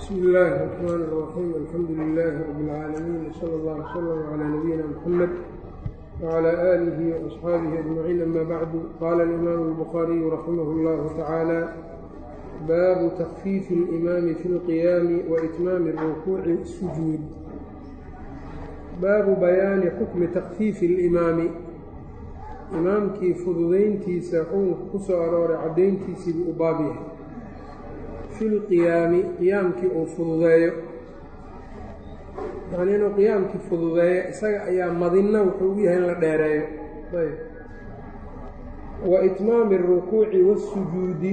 bsmi illaahi الرaxmaan الraxiim alxamdu lilaahi rabi اlcaalamiin wsala allah wslama calaa nabiyina mxamed wclى aalihi وaصxaabihi ajmaciin ama bacdu qaala alimaamu اlbukhaariyu raximah اllahu tacaala baabu takfiifi اlimaami fi اlqiyaami waitmaami الrukuuci sujuud baabu bayaani xukmi takfiifi اlimaami imaamkii fududayntiisa xukunka ku soo arooray caddayntiisiibuu u baab yahay fi lqiyaami qiyaamkii uu fududeeyo yacnii inuu qiyaamkii fududeeyo isaga ayaa madinna wuxuu u yahay in la dheereeyo ayb wa itmaami اrukuuci waاsujuudi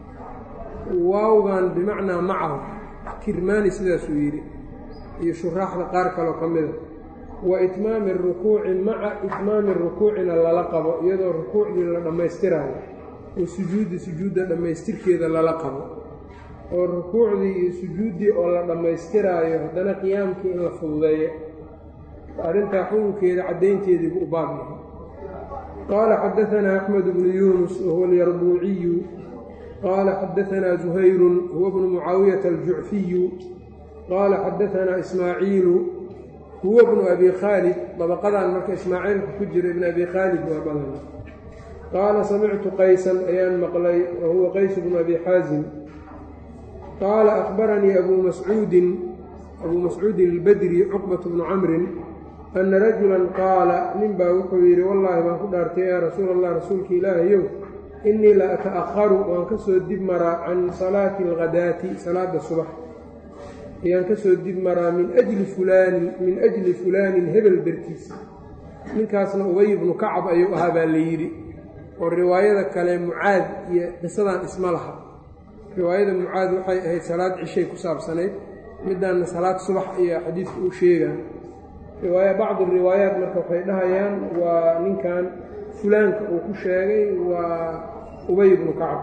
waawgan bimacnaa macahu kirmaani sidaasuu yidhi iyo shuraaxda qaar kaloo ka mida wa itmaami اrukuuci maca itmaami rukuucina lala qabo iyadoo rukuucdii la dhammaystiraayo oo sujuuddi sujuudda dhammaystirkeeda lala qabo oo rukuucdii iyo sujuuddii oo la dhammaystiraayo haddana qiyaamkii in la fududeeyo arrintaa xukunkeeda caddaynteediibu u baab yahay qaala xadaanaa axmed bnu yuunus wahuwa alyarbuuciyu qaala xadaanaa zuhayrun huwa bnu mucaawiyata aljucfiyu qaala xadaanaa ismaaciilu huwa bnu abi khaalid dabaqadan marka ismaaciilka ku jira ibn abi khaalid waa badan qaala samictu qaysan ayaan maqlay wa huwa qays bnu abi xaasim qaala akbaranii abuu mascuudin abuu mascuudin albadri cuqbat bnu camrin anna rajulan qaala nin baa wuxuu yidhi wallaahi baan ku dhaartay yaa rasuul allah rasuulka ilaahayow innii la ata'akharu waan ka soo dib maraa can salaati alghadaati salaada subax ayaan ka soo dib maraa min ajli fulaani min ajli fulaanin hebel dartiisa ninkaasna ubay bnu kacab ayuu ahaa baa la yidhi oo riwaayada kale mucaad iyo qisadan isma laha riwaayada mucaad waxay ahayd salaad cishay ku saabsanayd midaanna salaad subax ayaa xadiidka uu sheegaa riwaaya bacdi riwaayaat marka waxay dhahayaan waa ninkan fulaanka uu ku sheegay waa ubay bnu kacab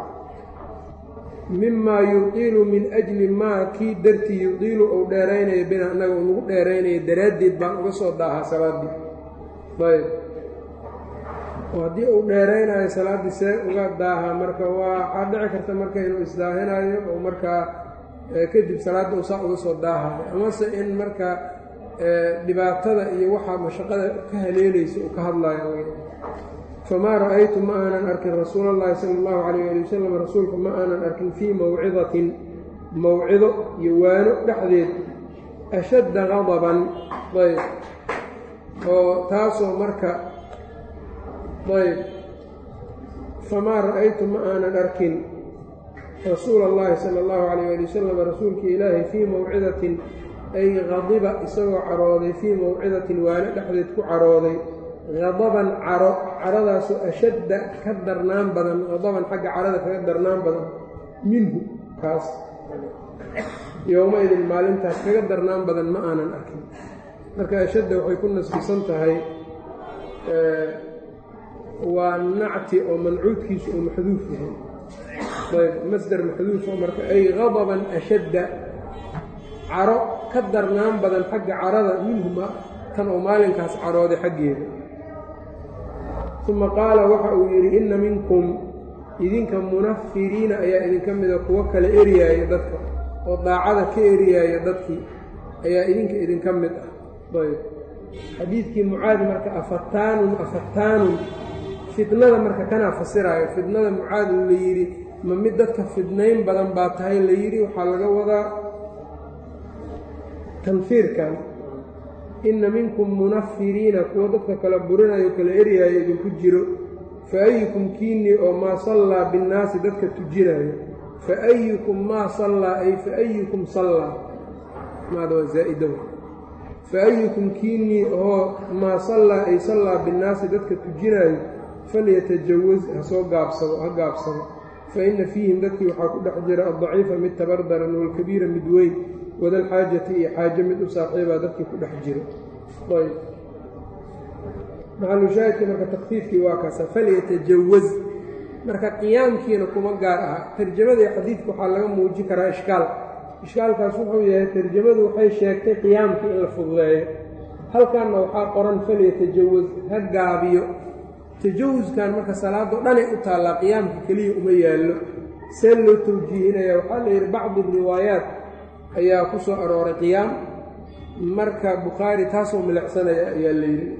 mimaa yuqiilu min ajli maa kii dartii yuqiilu uu dheeraynaya bina annaga uu nagu dheeraynaya daraaddeed baan uga soo daahaa salaaddii ayb oo haddii uu dheeraynayo salaaddii see uga daahaa marka waa waxaa dhici karta marka inuu isdaahinayo oo markaa kadib salaadda uu saa uga soo daahayo amase in marka dhibaatada iyo waxaa mashaqada ka haleelaysa uu ka hadlayo famaa ra'aytu ma aanan arkin rasuula allahi sala allahu calayh ali wasalam rasuulka ma aanan arkin fii mawcidatin mawcido iyo waano dhexdeed ashadda qadaban ayb oo taasoo marka ayb famaa ra'aytu ma aanan arkin rasuula allahi sala allahu calayh ali wasalam rasuulka ilaahi fii mawcidatin ay qadiba isagoo carooday fii mawcidatin waano dhexdeed ku carooday qadaban caro caradaasoo ashadda ka darnaan badan qadaban xagga carada kaga darnaan badan minhu kaas yowma-idin maalintaas kaga darnaan badan ma aanan arkin marka ashadda waxay ku nasbisan tahay waa nacti oo mancuudkiisu uu maxduuf yahay ayb masder maxduufa marka ay qadaban ashadda caro ka darnaan badan xagga carada minhuma kan oo maalinkaas carooday xaggeeda uma qaala waxa uu yidhi inna minkum idinka munafiriina ayaa idinka mida kuwo kale eryaaya dadka oo daacada ka eryaaya dadkii ayaa idinka idinka mid ah ayb xadiidkii mucaad marka afataanun afataanun fitnada marka kanaa fasiraayo fitnada mucaad la yidhi ma mid dadka fidnayn badan baa tahay la yidhi waxaa laga wadaa tanfiirkan inna minkum munafiriina kuwa dadka kala burinayo kala eryaayo idinku jiro fa ayukum kiinii oo maa sallaa binnaasi dadka tujinayo fa ayukum maa sallaa ay fa ayukum sallaa maada waa zaa'ida fa ayukum kiinii oo maa sallaa ay sallaa binnaasi dadka tujinaayo falyatajawaz ha soo gaabsado ha gaabsado fa inna fiihim dadkii waxaa ku dhex jira addaciifa mid tabardaran waalkabiira mid weyn wadalxaajati iyo xaajo mid u saaxiibaa dadkii ku dhex jiro ayb maxalushaahidka marka takfiifkii waa kaasa falyatajawaz marka qiyaamkiina kuma gaar aha tarjamada iyo xadiidka waxaa laga muujin karaa ishkaal ishkaalkaas wuxuu yahay tarjamadu waxay sheegtay qiyaamka in la fududeeyo halkanna waxaa qoran falyatajawaz ha gaabiyo tajawuskan marka salaadoo dhanay u taallaa qiyaamka keliya uma yaallo see loo tawjiihinaya waxaa la yidhi bacdi riwaayaat ayaa ku soo arooray qiyaam marka bukhaari taasoo milicsanaya ayaa la yidhi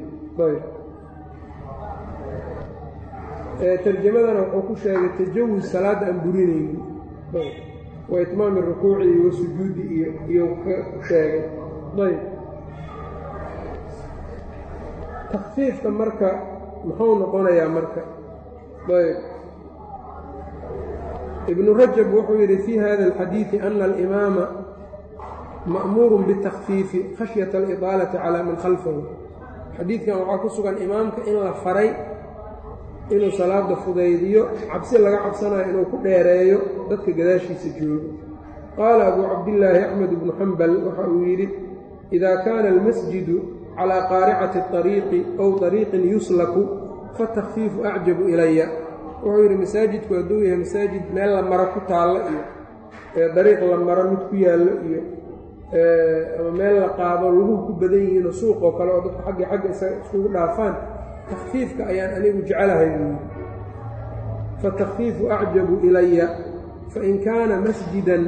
ayb tarjamadana wuxuu ku sheegay tajawuz salaadda aan burinaynin wa itmaami rukuuci iyo wasujuudi iyo iyo ku sheegay ayb takfiifka marka muxuu noqonayaa marka ayb ibnu rajab wuxuu yidhi fii hada alxadiidi ana alimaama ma'muurun bitakfiifi khashyata alidaalati calaa man khalfahu xadiidkan waxaa ku sugan imaamka in la faray inuu salaada fudaydiyo cabsi laga cabsanayo inuu ku dheereeyo dadka gadaashiisa joogo qaala abuu cabdillaahi axmed ibnu xambal waxa uu yidhi idaa kaana almasjidu calaa qaaricati ariiqi ow ariiqin yuslaku fatakfiifu acjabu ilaya wuxuu yidhi masaajidku hadduu yahay masaajid meel la maro ku taallo iyo dariiq la maro mid ku yaallo iyo ama meel la qaado laguhu ku badan yihiinoo suuqoo kale oo dadku xagga xagga iskugu dhaafaan takfiifka ayaan anigu jecelahay buu yidhi fatakfiifu acjabu ilaya fain kaana masjidan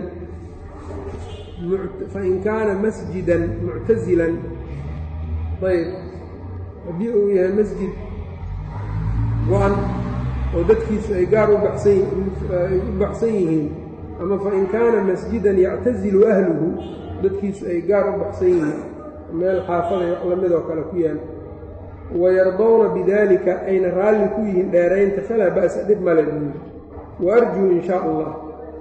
fain kaana masjidan muctasilan ayb haddii uu yahay masjid go-an oo dadkiisu ay gaar u baxsan yihiin ama fain kaana masjidan yactasilu ahluhu dadkiisu ay gaar u baxsan yihiin meel xaafada wax lamidoo kale ku yaal wayardowna bidaalika ayna raalli ku yihiin dheeraynta falaa ba'sa dhib male buuyi wa arjuu in shaa allah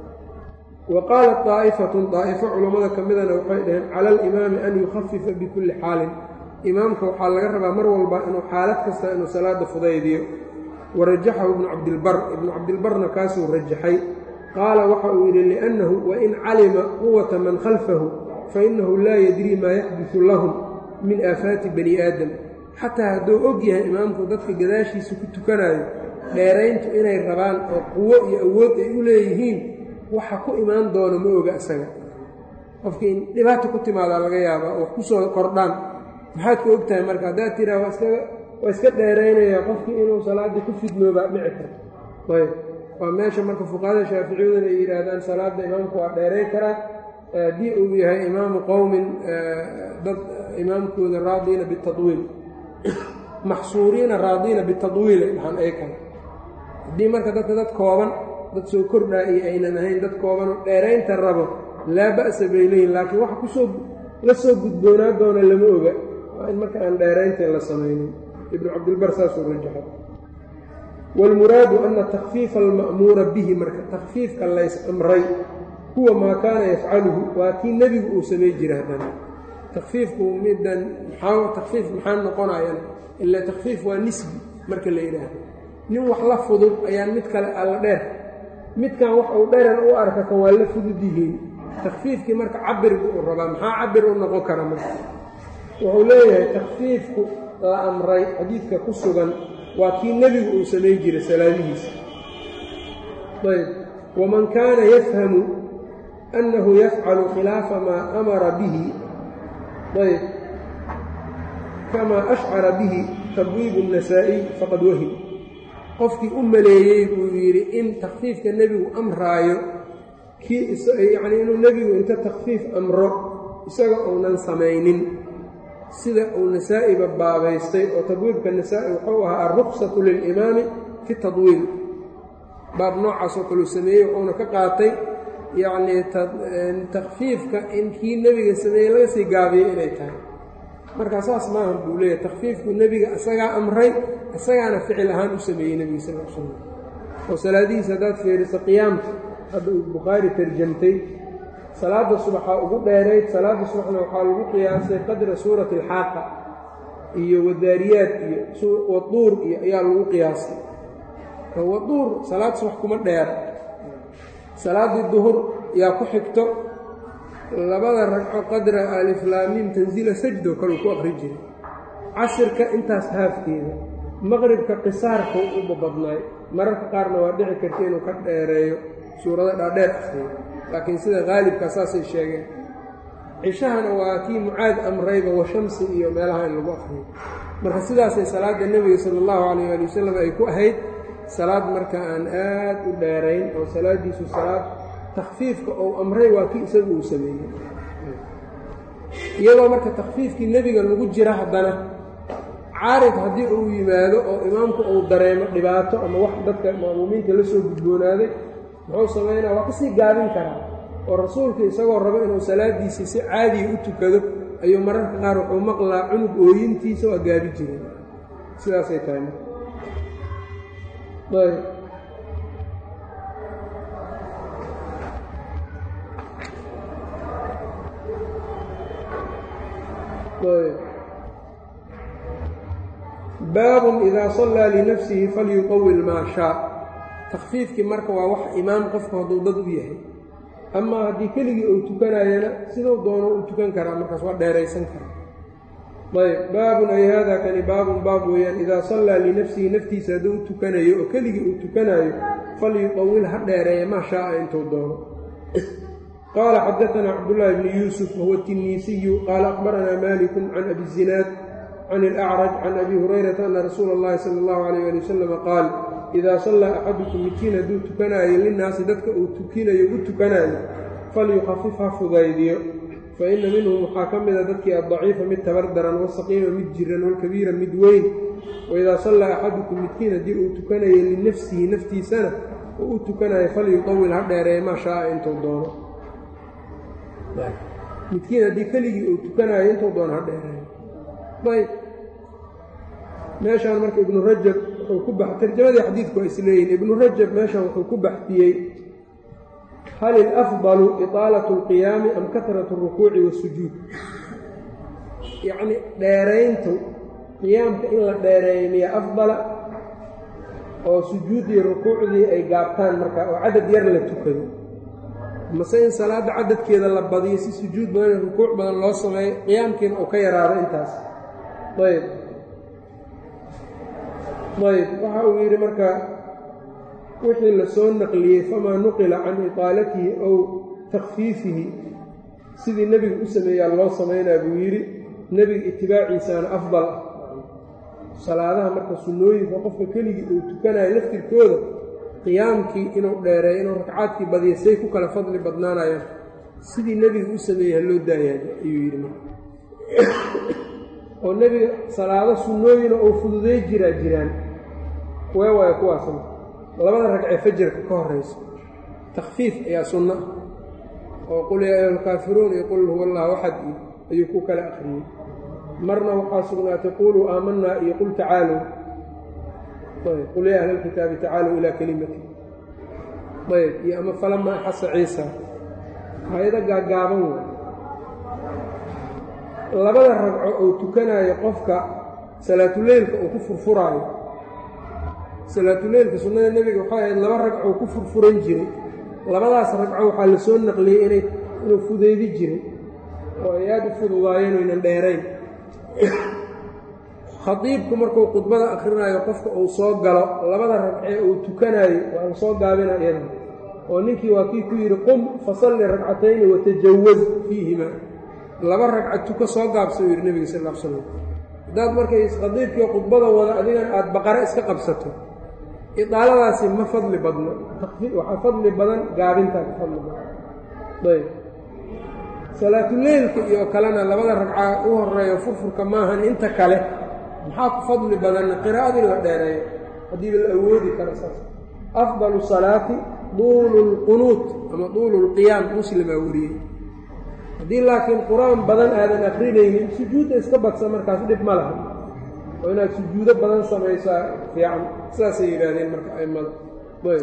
wa qaalat daa'ifatun daa'ifo culammada ka midana waxay dhaheen cala alimaami an yukhafifa bikulli xaalin imaamka waxaa laga rabaa mar walba inuu xaalad kasta inuu salaada fudaydiyo warajaxahu ibnu cabdilbar ibnu cabdilbarna kaasuu rajaxay qaala waxa uu yidhi liannahu wain calima quwata man khalfahu fainahu laa yadrii maa yaxdisu lahum min aafaati bani aadam xataa hadduu og yahay imaamku dadka gadaashiisa ku tukanayo dheerayntu inay rabaan oo quwo iyo awood ay u leeyihiin waxa ku imaan doono ma oga isaga qofkii in dhibaata ku timaadaa laga yaabaa oo wax ku soo kordhaan maxaad ka og tahay marka haddaad tiraa waa iska waa iska dheeraynayaa qofkii inuu salaaddii ku fidnoobaa dhici karto ayb waa meesha marka fuqahada shaaficiyaduna ay yidhaahdaan salaadda imaamku waa dheerayn karaa haddii uu yahay imaamu qowmin dad imaamkooda raadiina bitadwiil maxsuuriina raadiina bitadwiil ay dhahaan ay kale haddii marka dadka dad kooban dad soo kordhaa iyo aynan ahayn dad koobanoo dheeraynta rabo laa ba'sa bay leeyihin laakiin waxa kusoo la soo gudboonaa doona lama oga waa in marka aan dheeraynta la samaynin ibnu cabdilbar saasuu rajaxay wاlmuraadu ana takfiifa alma'muura bihi marka takfiifka lays amray huwa maa kaana yafcaluhu waa kii nebigu uu samay jira haddana takfiifku midan maxaa takfiif maxaa noqonayan ila takfiif waa nisbi marka la yidhaahdo nin wax la fudud ayaan mid kale alla dheer midkan wax uu dheran u arka kan waa la fudud yihiin takfiifkii marka cabirku uu rabaa maxaa cabir u noqon kara marka wuxuu leeyahay takfiifku la amray xadiidka ku sugan waa kii nebigu uu samay jiray salaamihiisa ayb waman kaana yafhamu annahu yafcalu khilaafa maa amara bihi ayb kamaa ashcara bihi tabwiibu الnasaa'iy faqad wahim qofkii u maleeyey buu yidhi in takfiifka nebigu amraayo kii yacnii inuu nebigu inta takfiif amro isaga uunan samaynin sida uu nasaa'iba baabaystay oo tabwiibka nasaa'i wuxuu ahaa alruksatu lilimaami fi tadwiil baab noocaasoo kaleu sameeyey wuxuuna ka qaatay yacnii takfiifka in kii nebiga sameeyey laga sii gaabiyey inay tahay markaa saas maaha buu leeyahay takfiifku nebiga isagaa amray isagaana ficil ahaan u sameeyey nebiga sal l slam oo salaadihiisa haddaad fiiriso qiyaamka hadda uu bukhaari tarjamtay salaadda subaxaa ugu dheerayd salaadda subaxna waxaa lagu qiyaasay qadra suurati alxaaqa iyo wadaariyaad iyo waduur iyo ayaa lagu qiyaasay waduur salaad subax kuma dheera salaaddii duhur yaa ku xigto labada ragco qadra aliflaamiim tansiila sajdo kaleu ku aqri jiray casirka intaas haafkeeda maqribka qisaarka u babadnaay mararka qaarna waa dhici karta inuu ka dheereeyo suurado dhaadheer akhriyo laakiin sida haalibka saasay sheegeen cishahana waa kii mucaad amrayba washamsi iyo meelaha in lagu akhriyo marka sidaasay salaadda nebiga sala allahu calayh ali wasalam ay ku ahayd salaad marka aan aad u dheerayn oo salaaddiisu salaad takfiifka uu amray waa kii isagu uu sameeyey iyadoo marka takfiifkii nebiga lagu jira haddana caarid haddii uu yimaado oo imaamku uu dareemo dhibaato ama wax dadka ma'muumiinta la soo gudboonaaday muxuu samaynaa waa kasii gaabin karaa oo rasuulku isagoo rabo inuu salaadiisii si caadiya u tukado ayuu mararka qaar wuxuu maqlaa cunug ooyintiisa waa gaabi jiray sidaasay tahay ayb baabun idaa sallaa linafsihi falyuqawil maa shaa takfiifkii marka waa wax imaam qofku hadduu dad u yahay amaa haddii keligii uu tukanayana siduu doono u tukan karaa markaas waa dheeraysan karaa ayb baabun ay haadaa kani baabun baab weeyaan idaa sallaa linafsihi naftiisa hadduu u tukanayo oo keligii uu tukanayo falyuqawil ha dheereeya maa shaaa intuu doono qaala xadaanaa cabdullaahi bni yuusuf wahuwa tinniisiyu qaala aqbaranaa malikun can abi zinaad can ilacraj can abi hurayrata ana rasuula اllahi sala allahu alayh ali wasalama qaal idaa sallaa axadukum midkiin hadduu tukanaayo linnaasi dadka uu tukinayo u tukanaayo falyukhafif ha fudaydiyo fa ina minhum waxaa ka mida dadkii addaciifa mid tabar daran wasaqiima mid jiran walkabiira mid weyn waidaa sallaa axadukum midkiin haddii uu tukanayo linafsihi naftiisana oo u tukanayo falyuqawil ha dheereeye maa shaaa intuu doono midkiin haddii keligii uu tukanayo intuu doono ha dheereeyo ayb meeshaan marka ibnu rajab wuxuu ku bax tarjamadii xadiidku waa isleeyihin ibnu rajab meeshaan wuxuu ku baxdiyey hal ilafdalu iطaalatu اlqiyaami am kahratu اrukuuci waasujuud yacni dheerayntu qiyaamka in la dheereeyo miya afdala oo sujuuddii rukuucdii ay gaabtaan marka oo cadad yar la tukado mase in salaadda cadadkeeda la badiyo si sujuud badan rukuuc badan loo sameeyo qiyaamkiina uu ka yaraado intaas ayb ayb waxa uu yidhi marka wixii la soo naqliyey famaa nuqila can iطaalatihi ow takfiifihi sidii nebigu u sameeyaa loo samaynaa buu yidhi nebiga itibaaciisaana afdal ah salaadaha marka sunnooyinka qofka keligii uu tukanayo laftirkooda qiyaamkii inuu dheereeyo inuu ragcaadkii badiya say ku kala fadli badnaanayaan sidii nebiga u sameeyey ha loo daayaan ayuu yidhi marka oo nebiga salaado sunnooyina uu fududey jiraa jiraan kuwee waaya kuwaasna labada ragcee fajarka ka horayso takfiif ayaa sunno ah oo qul yaa ayuha alkaafiruun iyo qul huwa allahu axad iyo ayuu ku kala akhriyey marna waxaa sugnaatay quluu aamanaa iyo qul tacaalow qul yaa ahla alkitaabi tacaalow ilaa kelimati ayb iyo ama falama axasa ciisa hay-ado gaaggaaban wey labada ragco uu tukanayo qofka salaatuleylka uu ku furfuraayo salaatuleylka sunnada nebiga waxay ahayd laba ragco uu ku furfuran jiray labadaas ragco waxaa la soo naqliyey inay inuu fudeydi jiray oo ay aada u fududaayeen oynan dheerayn khadiibku markuu khudbada akhrinayo qofka uu soo galo labada ragcee uu tukanayo waa la soo gaabina iyada oo ninkii waa kii ku yidhi qum fasalli ragcatayni watajawaz fiihima laba ragca tuka soo gaabsa uu yidhi nebiga sal l slam haddaad markay khadiibkii khudbada wada adigana aada baqare iska qabsato idaaladaasi ma fadli badno waxaa fadli badan gaabintaa ka fadli badan ayb salaatuleylka iyo kalena labada ragca u horeeyo furfurka maahan inta kale maxaa ku fadli badanna qiraa'adii la dheereeyo haddiiba la awoodi karo saas afdalu salaati duulu lqunuut ama duulu lqiyaam muslimaa wariyey haddii laakiin qur-aan badan aadan akrinaynin sujuudda iska badsa markaas dhib ma laha oo inaad sujuudo badan samaysaa fiican sidaasay yidhaahdeen marka aimada ayb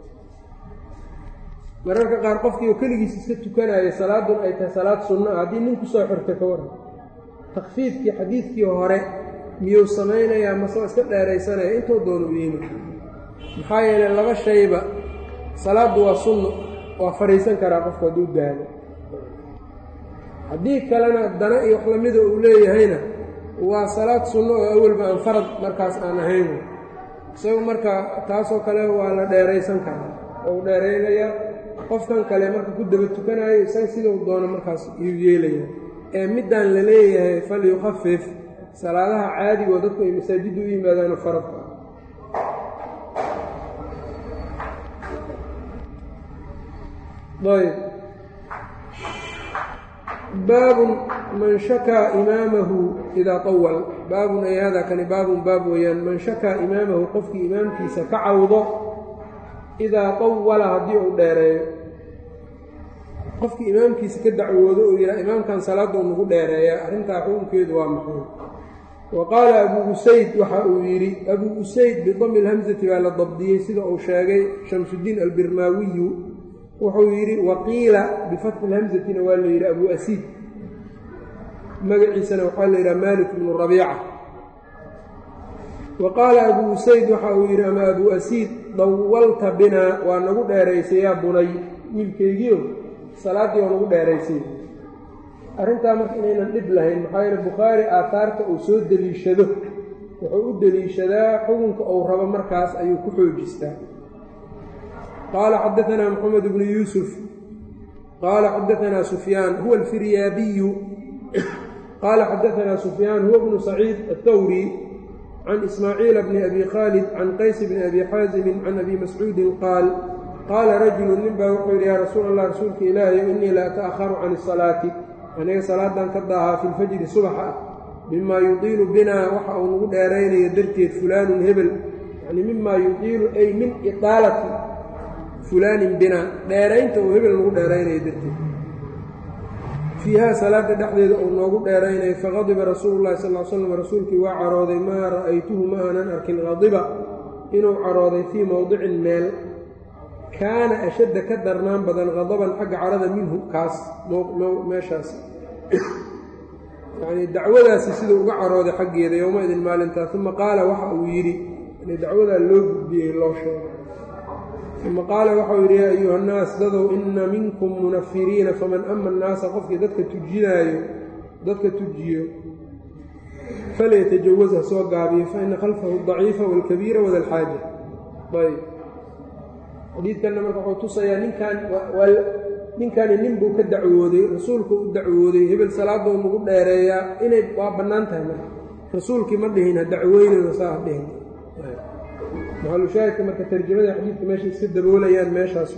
mararka qaar qofkii oo keligiis iska tukanaya salaadun ay tahay salaad sunno ah haddii nin kusoo xirta ka waran takfiifkii xadiidkii hore miyuu samaynayaa mase waa iska dheeraysanaya intuu doonu yiimi maxaa yeelay laba shayba salaaddu waa sunno waa fadhiisan karaa qofku hadduu daalo haddii kalena dana iyo wax lamida uu leeyahayna waa salaad sunno oo awalba aan farad markaas aan ahayn isagu marka taasoo kale waa la dheeraysan karaa oo u dheeraynayaa qofkan kale marka ku daba tukanayo isaga sidau doono markaas yuu yeelaya ee middaan la leeyahay falyukhafif salaadaha caadigoo dadku ay masaajidda u yimaadaano faradka ayb baabun man shakaa imaamahu idaa طawal baabun ay hada kani baabun baab weeyaan man shakaa imaamahu qofkii imaamkiisa ka cawdo idaa طawala haddii uu dheereeyo qofkii imaamkiisa ka dacwoodo oo yidhaha imaamkan salaadda u nagu dheereeya arrintaa xukunkeedu waa maxay wa qaala abuu usayd waxa uu yidhi abuu usayd bidami lhamsati baa la dabdiyey sida uu sheegay shamsudiin albirmaawiyu wuxuu yidhi waqiila bifatxi lhamsatina waa la yidhi abuu asiid magaciisana waxaa la yidhaha malik bnu rabiica wa qaala abuu usayd waxa uu yidhi ama abuu asiid dawalta binaa waa nagu dheeraysay yaa bunay wiilkaygiio salaaddii oo nagu dheeraysay arrintaa marka inaynan dhib lahayn maxaa yeele bukhaari aataarta uu soo deliishado wuxuu u deliishadaa xukunka uu rabo markaas ayuu ku xoojistaa qaala xadaanaa moxamed bnu yuusuf qaala xadaanaa sufyaan huwa alfiryaabiyu qaala xadaanaa sufyaan huwa bnu saciid aلthawri can ismaaciila bni abi khaalid can qays bni abi xaasimin can abi mascuudin qaal qaala rajulu nin baa wuxuu yidhi yaa rasuul allah rasuulka ilaahay innii la ata'aharu can isalaati aniga salaadan ka daahaa fi lfajri subaxa ah mimaa yudiilu binaa waxa uu nagu dheeraynayo darteed fulaanun hebel yacni mimaa yudiilu ay min iqaalati fulaanin binaa dheeraynta uu hebel nagu dheeraynayo darteed fiihaa salaada dhexdeeda uu noogu dheeraynayo faqadiba rasuulu llahi sal l slam rasuulkii waa carooday maa ra'aytuhu ma aanan arkin qadiba inuu carooday fii mowdicin meel kaana ashadda ka darnaan badan qadaban xagga carada minhu kaas meeshaas yacnii dacwadaasi siduu uga carooday xaggeeda yowma-idin maalintaa uma qaala waxa uu yidhi yani dacwadaa loo gudbiyey loo sheegay uma qaala waxauu yidhi yaa ayuha nnaas dadow inna minkum munafiriina faman ama annaasa qofkii dadka tujinaayo dadka tujiyo falyatajawas ha soo gaabiyo fa ina khalfahu daciifa waalkabiira wada alxaaja ayb xadiidkanna marka wuxuu tusayaa ninkan ninkani nin buu ka dacwooday rasuulku u dacwooday hebel salaadou nagu dheereeyaa inay waa bannaan tahay marka rasuulkii ma dhihin ha dacweynayno saa ha dhihin maxalushaahidka marka tarjamada xadiidka meesha iska daboolayaan meeshaas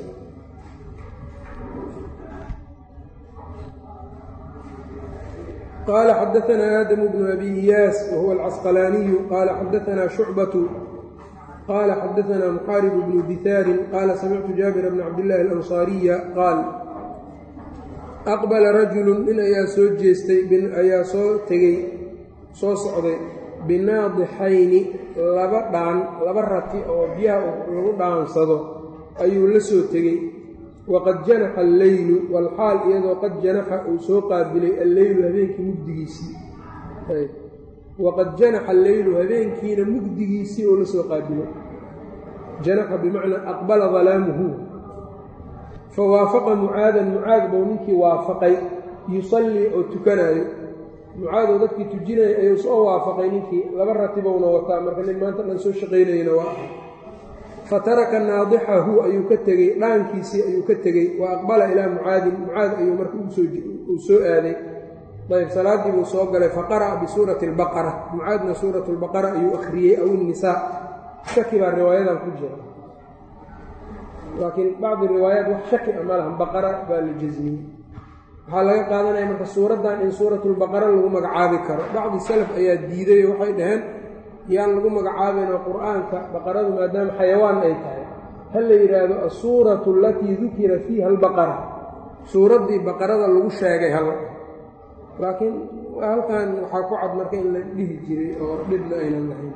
qaala xadaanaa aadamu bnu abi iyaas wahuwa alcasqalaaniyu qaala xadaanaa shucbatu qال xadaثna mxaarib bnu dihaari qaala samictu jaabir bna cabdillaahi alanصaariya qaal aqbala rajulu nin ayaa soo jeestay ayaa soo tegey soo socday binaadixayni laba dhaan laba rati oo biyaha lagu dhaansado ayuu la soo tegey waqad janaxa alleylu walxaal iyadoo qad janaxa uu soo qaabilay alleylu habeenkii mugdigiisii waqad janaxa alleylu habeenkiina mugdigiisii oo la soo qaabilay janaxa bimacnaa aqbala dalaamuhu fa waafaqa mucaadan mucaad buu ninkii waafaqay yusallii oo tukanaayo mucaadoo dadkii tujinaya ayuu soo waafaqay ninkii laba ratibowna wataa marka nin maanta dhan soo shaqaynayana waa ah fa taraka naadixahu ayuu ka tegey dhaankiisii ayuu ka tegey wa aqbala ilaa mucaadin mucaad ayuu marka uu soo aaday ayb salaaddii buu soo galay faqara'a bisuurati albaqara mucaadna suuratu lbaqara ayuu akhriyey aw innisaa shaki baa riwaayadan ku jira laakiin bacdi riwaayaat wax shaki a ma lahan baqara baa la jasmiyey waxaa laga qaadanaya marka suuraddan in suuratulbaqara lagu magacaabi karo bacdi salaf ayaa diiday oo waxay dhaheen yaan lagu magacaabayna qur'aanka baqaradu maadaama xayawaan ay tahay ha la yidhaahdo asuuratu alatii dukira fiiha albaqara suuraddii baqarada lagu sheegay hal laakiin halkan waxaa ku cad marka in la dhihi jiray oo dhibna aynan lahayn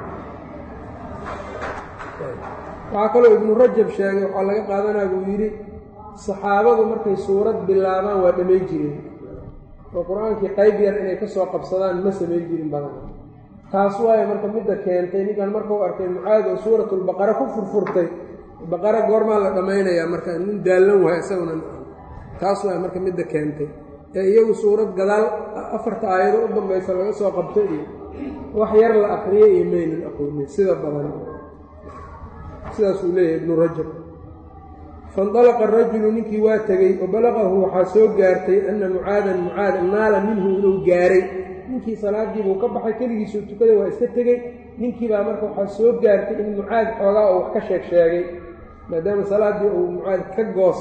waxaa kaloo ibnu rajab sheegay waxaa laga qaadanaa buu yidhi saxaabadu markay suurad bilaabaan waa dhammayn jireen oo qur-aankii qayb yar inay ka soo qabsadaan ma samayn jirin badan taas waayo marka midda keentay ninkan markuu arkay mucaad oo suuratulbaqara ku furfurtay baqara goormaa la dhammaynayaa marka nin daallan wahay isaguna taas waayo marka midda keentay ee iyagu suurad gadaal afarta aayado u dambaysa laga soo qabto iyo wax yar la akriyay iyo maynan aqoonin sida badan sidaasuu leeyahay ibnu rajab faindalaqa arajulu ninkii waa tegey wa balaqahu waxaa soo gaartay anna mucaadan mucaad naala minhu inuu gaaray ninkii salaadiibuu ka baxay keligiisuu tukaday waa iska tegey ninkii baa marka waxaa soo gaartay in mucaad xoogaa oo wax ka sheeg sheegay maadaama salaaddii uu mucaad ka goostay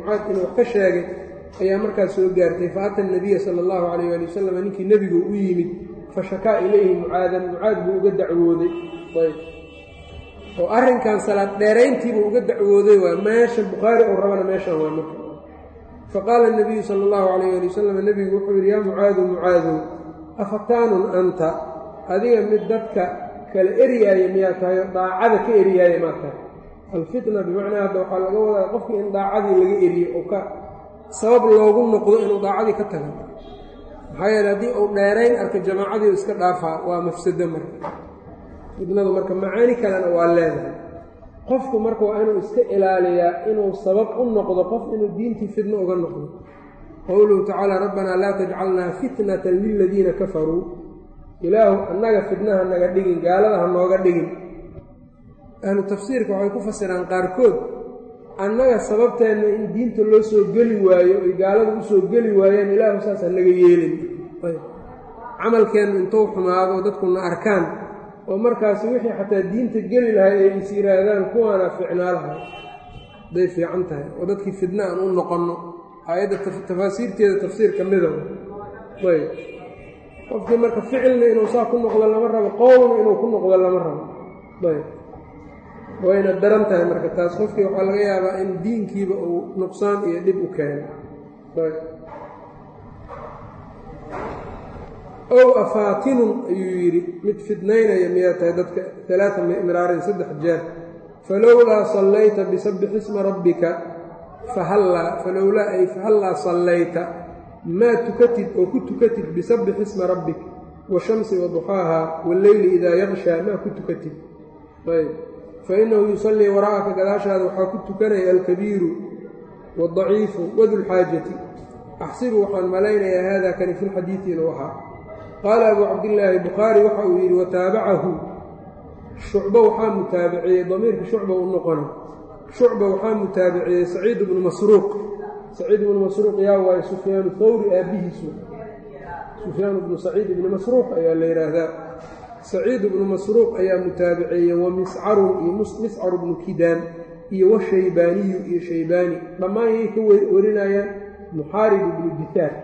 mucaad inuu wax ka sheegay ayaa markaas soo gaartay fa ata nabiya sala allahu calayh waali wasalam ninkii nebigu u yimid fa shakaa ilayhi mucaadan mucaad buu uga dacwooday ayb oo arrinkan salaad dheerayntiibuu uga dacwooday waa meesha bukhaari uu rabana meeshan waa marka faqaala nabiyu sala allahu calayh ali wasalam nebigu wuxuu yidhi yaa mucaadu mucaadow afataanun anta adiga mid dadka kala eryaaya miyaa tahay oo daacada ka eryaaya maa tahay alfitna bimacnaa hadda waxaa laga wadaa qofkii in daacadii laga eriyo oo ka sabab loogu noqdo inuu daacadii ka taga maxaa yeele haddii uu dheerayn arka jamaacadii u iska dhaafaa waa mafsado marka fitnadu marka macaani kalena waa leedahay qofku marka waa inuu iska ilaaliyaa inuu sabab u noqdo qof inuu diintii fitno uga noqdo qowluhu tacaala rabbanaa laa tajcalnaa fitnatan liladiina kafaruu ilaahu annaga fitnaha naga dhigin gaalada ha nooga dhigin ahlu tafsiirka waxay ku fasiraan qaarkood annaga sababteenna in diinta loo soo geli waayo ay gaalada u soo geli waayeen ilaahu saas ha naga yeelin camalkeennu intuu xumaado dadkuna arkaan oo markaasi wixii xataa diinta geli lahay ay is yidhaahdaan kuwaana ficnaa lahay hadday fiican tahay oo dadkii fidna aan u noqonno aayadda tafaasiirteeda tafsiir ka mida ayb qofkii marka ficilna inuu saa ku noqdo lama rabo qowlna inuu ku noqdo lama rabo ayb wayna daran tahay marka taas qofkii waxaa laga yaabaa in diinkiiba uu nuqsaan iyo dhib u keeno ayb ow afaatinun ayuu yidhi mid fidnaynaya miyaa tahay dadka alaaa miraarin saddex jeer falowlaa sallayta bisabbix isma rabbika fahallaa falowlaa ay fahallaa sallayta maa tukatid oo ku tukatid bisabbix isma rabbik washamsi waduxaaha walleyli idaa yaqshaa maa ku tukatid ayb fa innahu yusallii waraa'aka gadaashaada waxaa ku tukanaya alkabiiru waadaciifu wadulxaajati axsibu waxaan malaynayaa haada kani fi lxadiidi inuu ahaa qaala abuu cabdillaahi bukhaari waxa uu yidhi wataabacahu shucbo waxaa mutaabiciyey damiirka shucba u noqona shucba waxaa mutaabiciyey saciid bnu masruuq saciid ibnu masruuq yaa waaye sufyaanu thawri aabbihiisu sufyaan bnu saciid ibni masruuq ayaa la yidhaahdaa saciid ibnu masruuq ayaa mutaabiceeyey wa miscarun iyo miscar bnu kidaan iyo washaybaaniyu iyo shaybaani dhammaan yay ka warinayaan muxaarib ibnu dihaar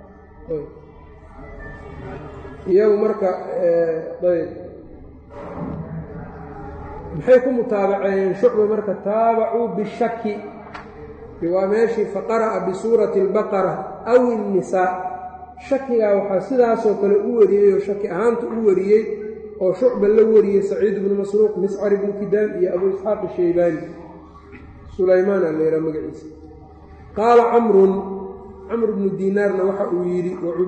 iyagu marka ayb maxay ku mutaabaceeyeen shucba marka taabacuu bishaki waa meeshii faqara'a bisuurati albaqara aw innisaa shakigaa waxaa sidaasoo kale u wariyey oo shaki ahaanta u wariyey oo shucba la wariyey saciid ibnu masruuq miscar ibnu kidaan iyo abuu isxaaq ishaybaani sulaymaan aa la yidhaha magaciisa qaala camrun camr bnu diinaarna waxa uu yidhi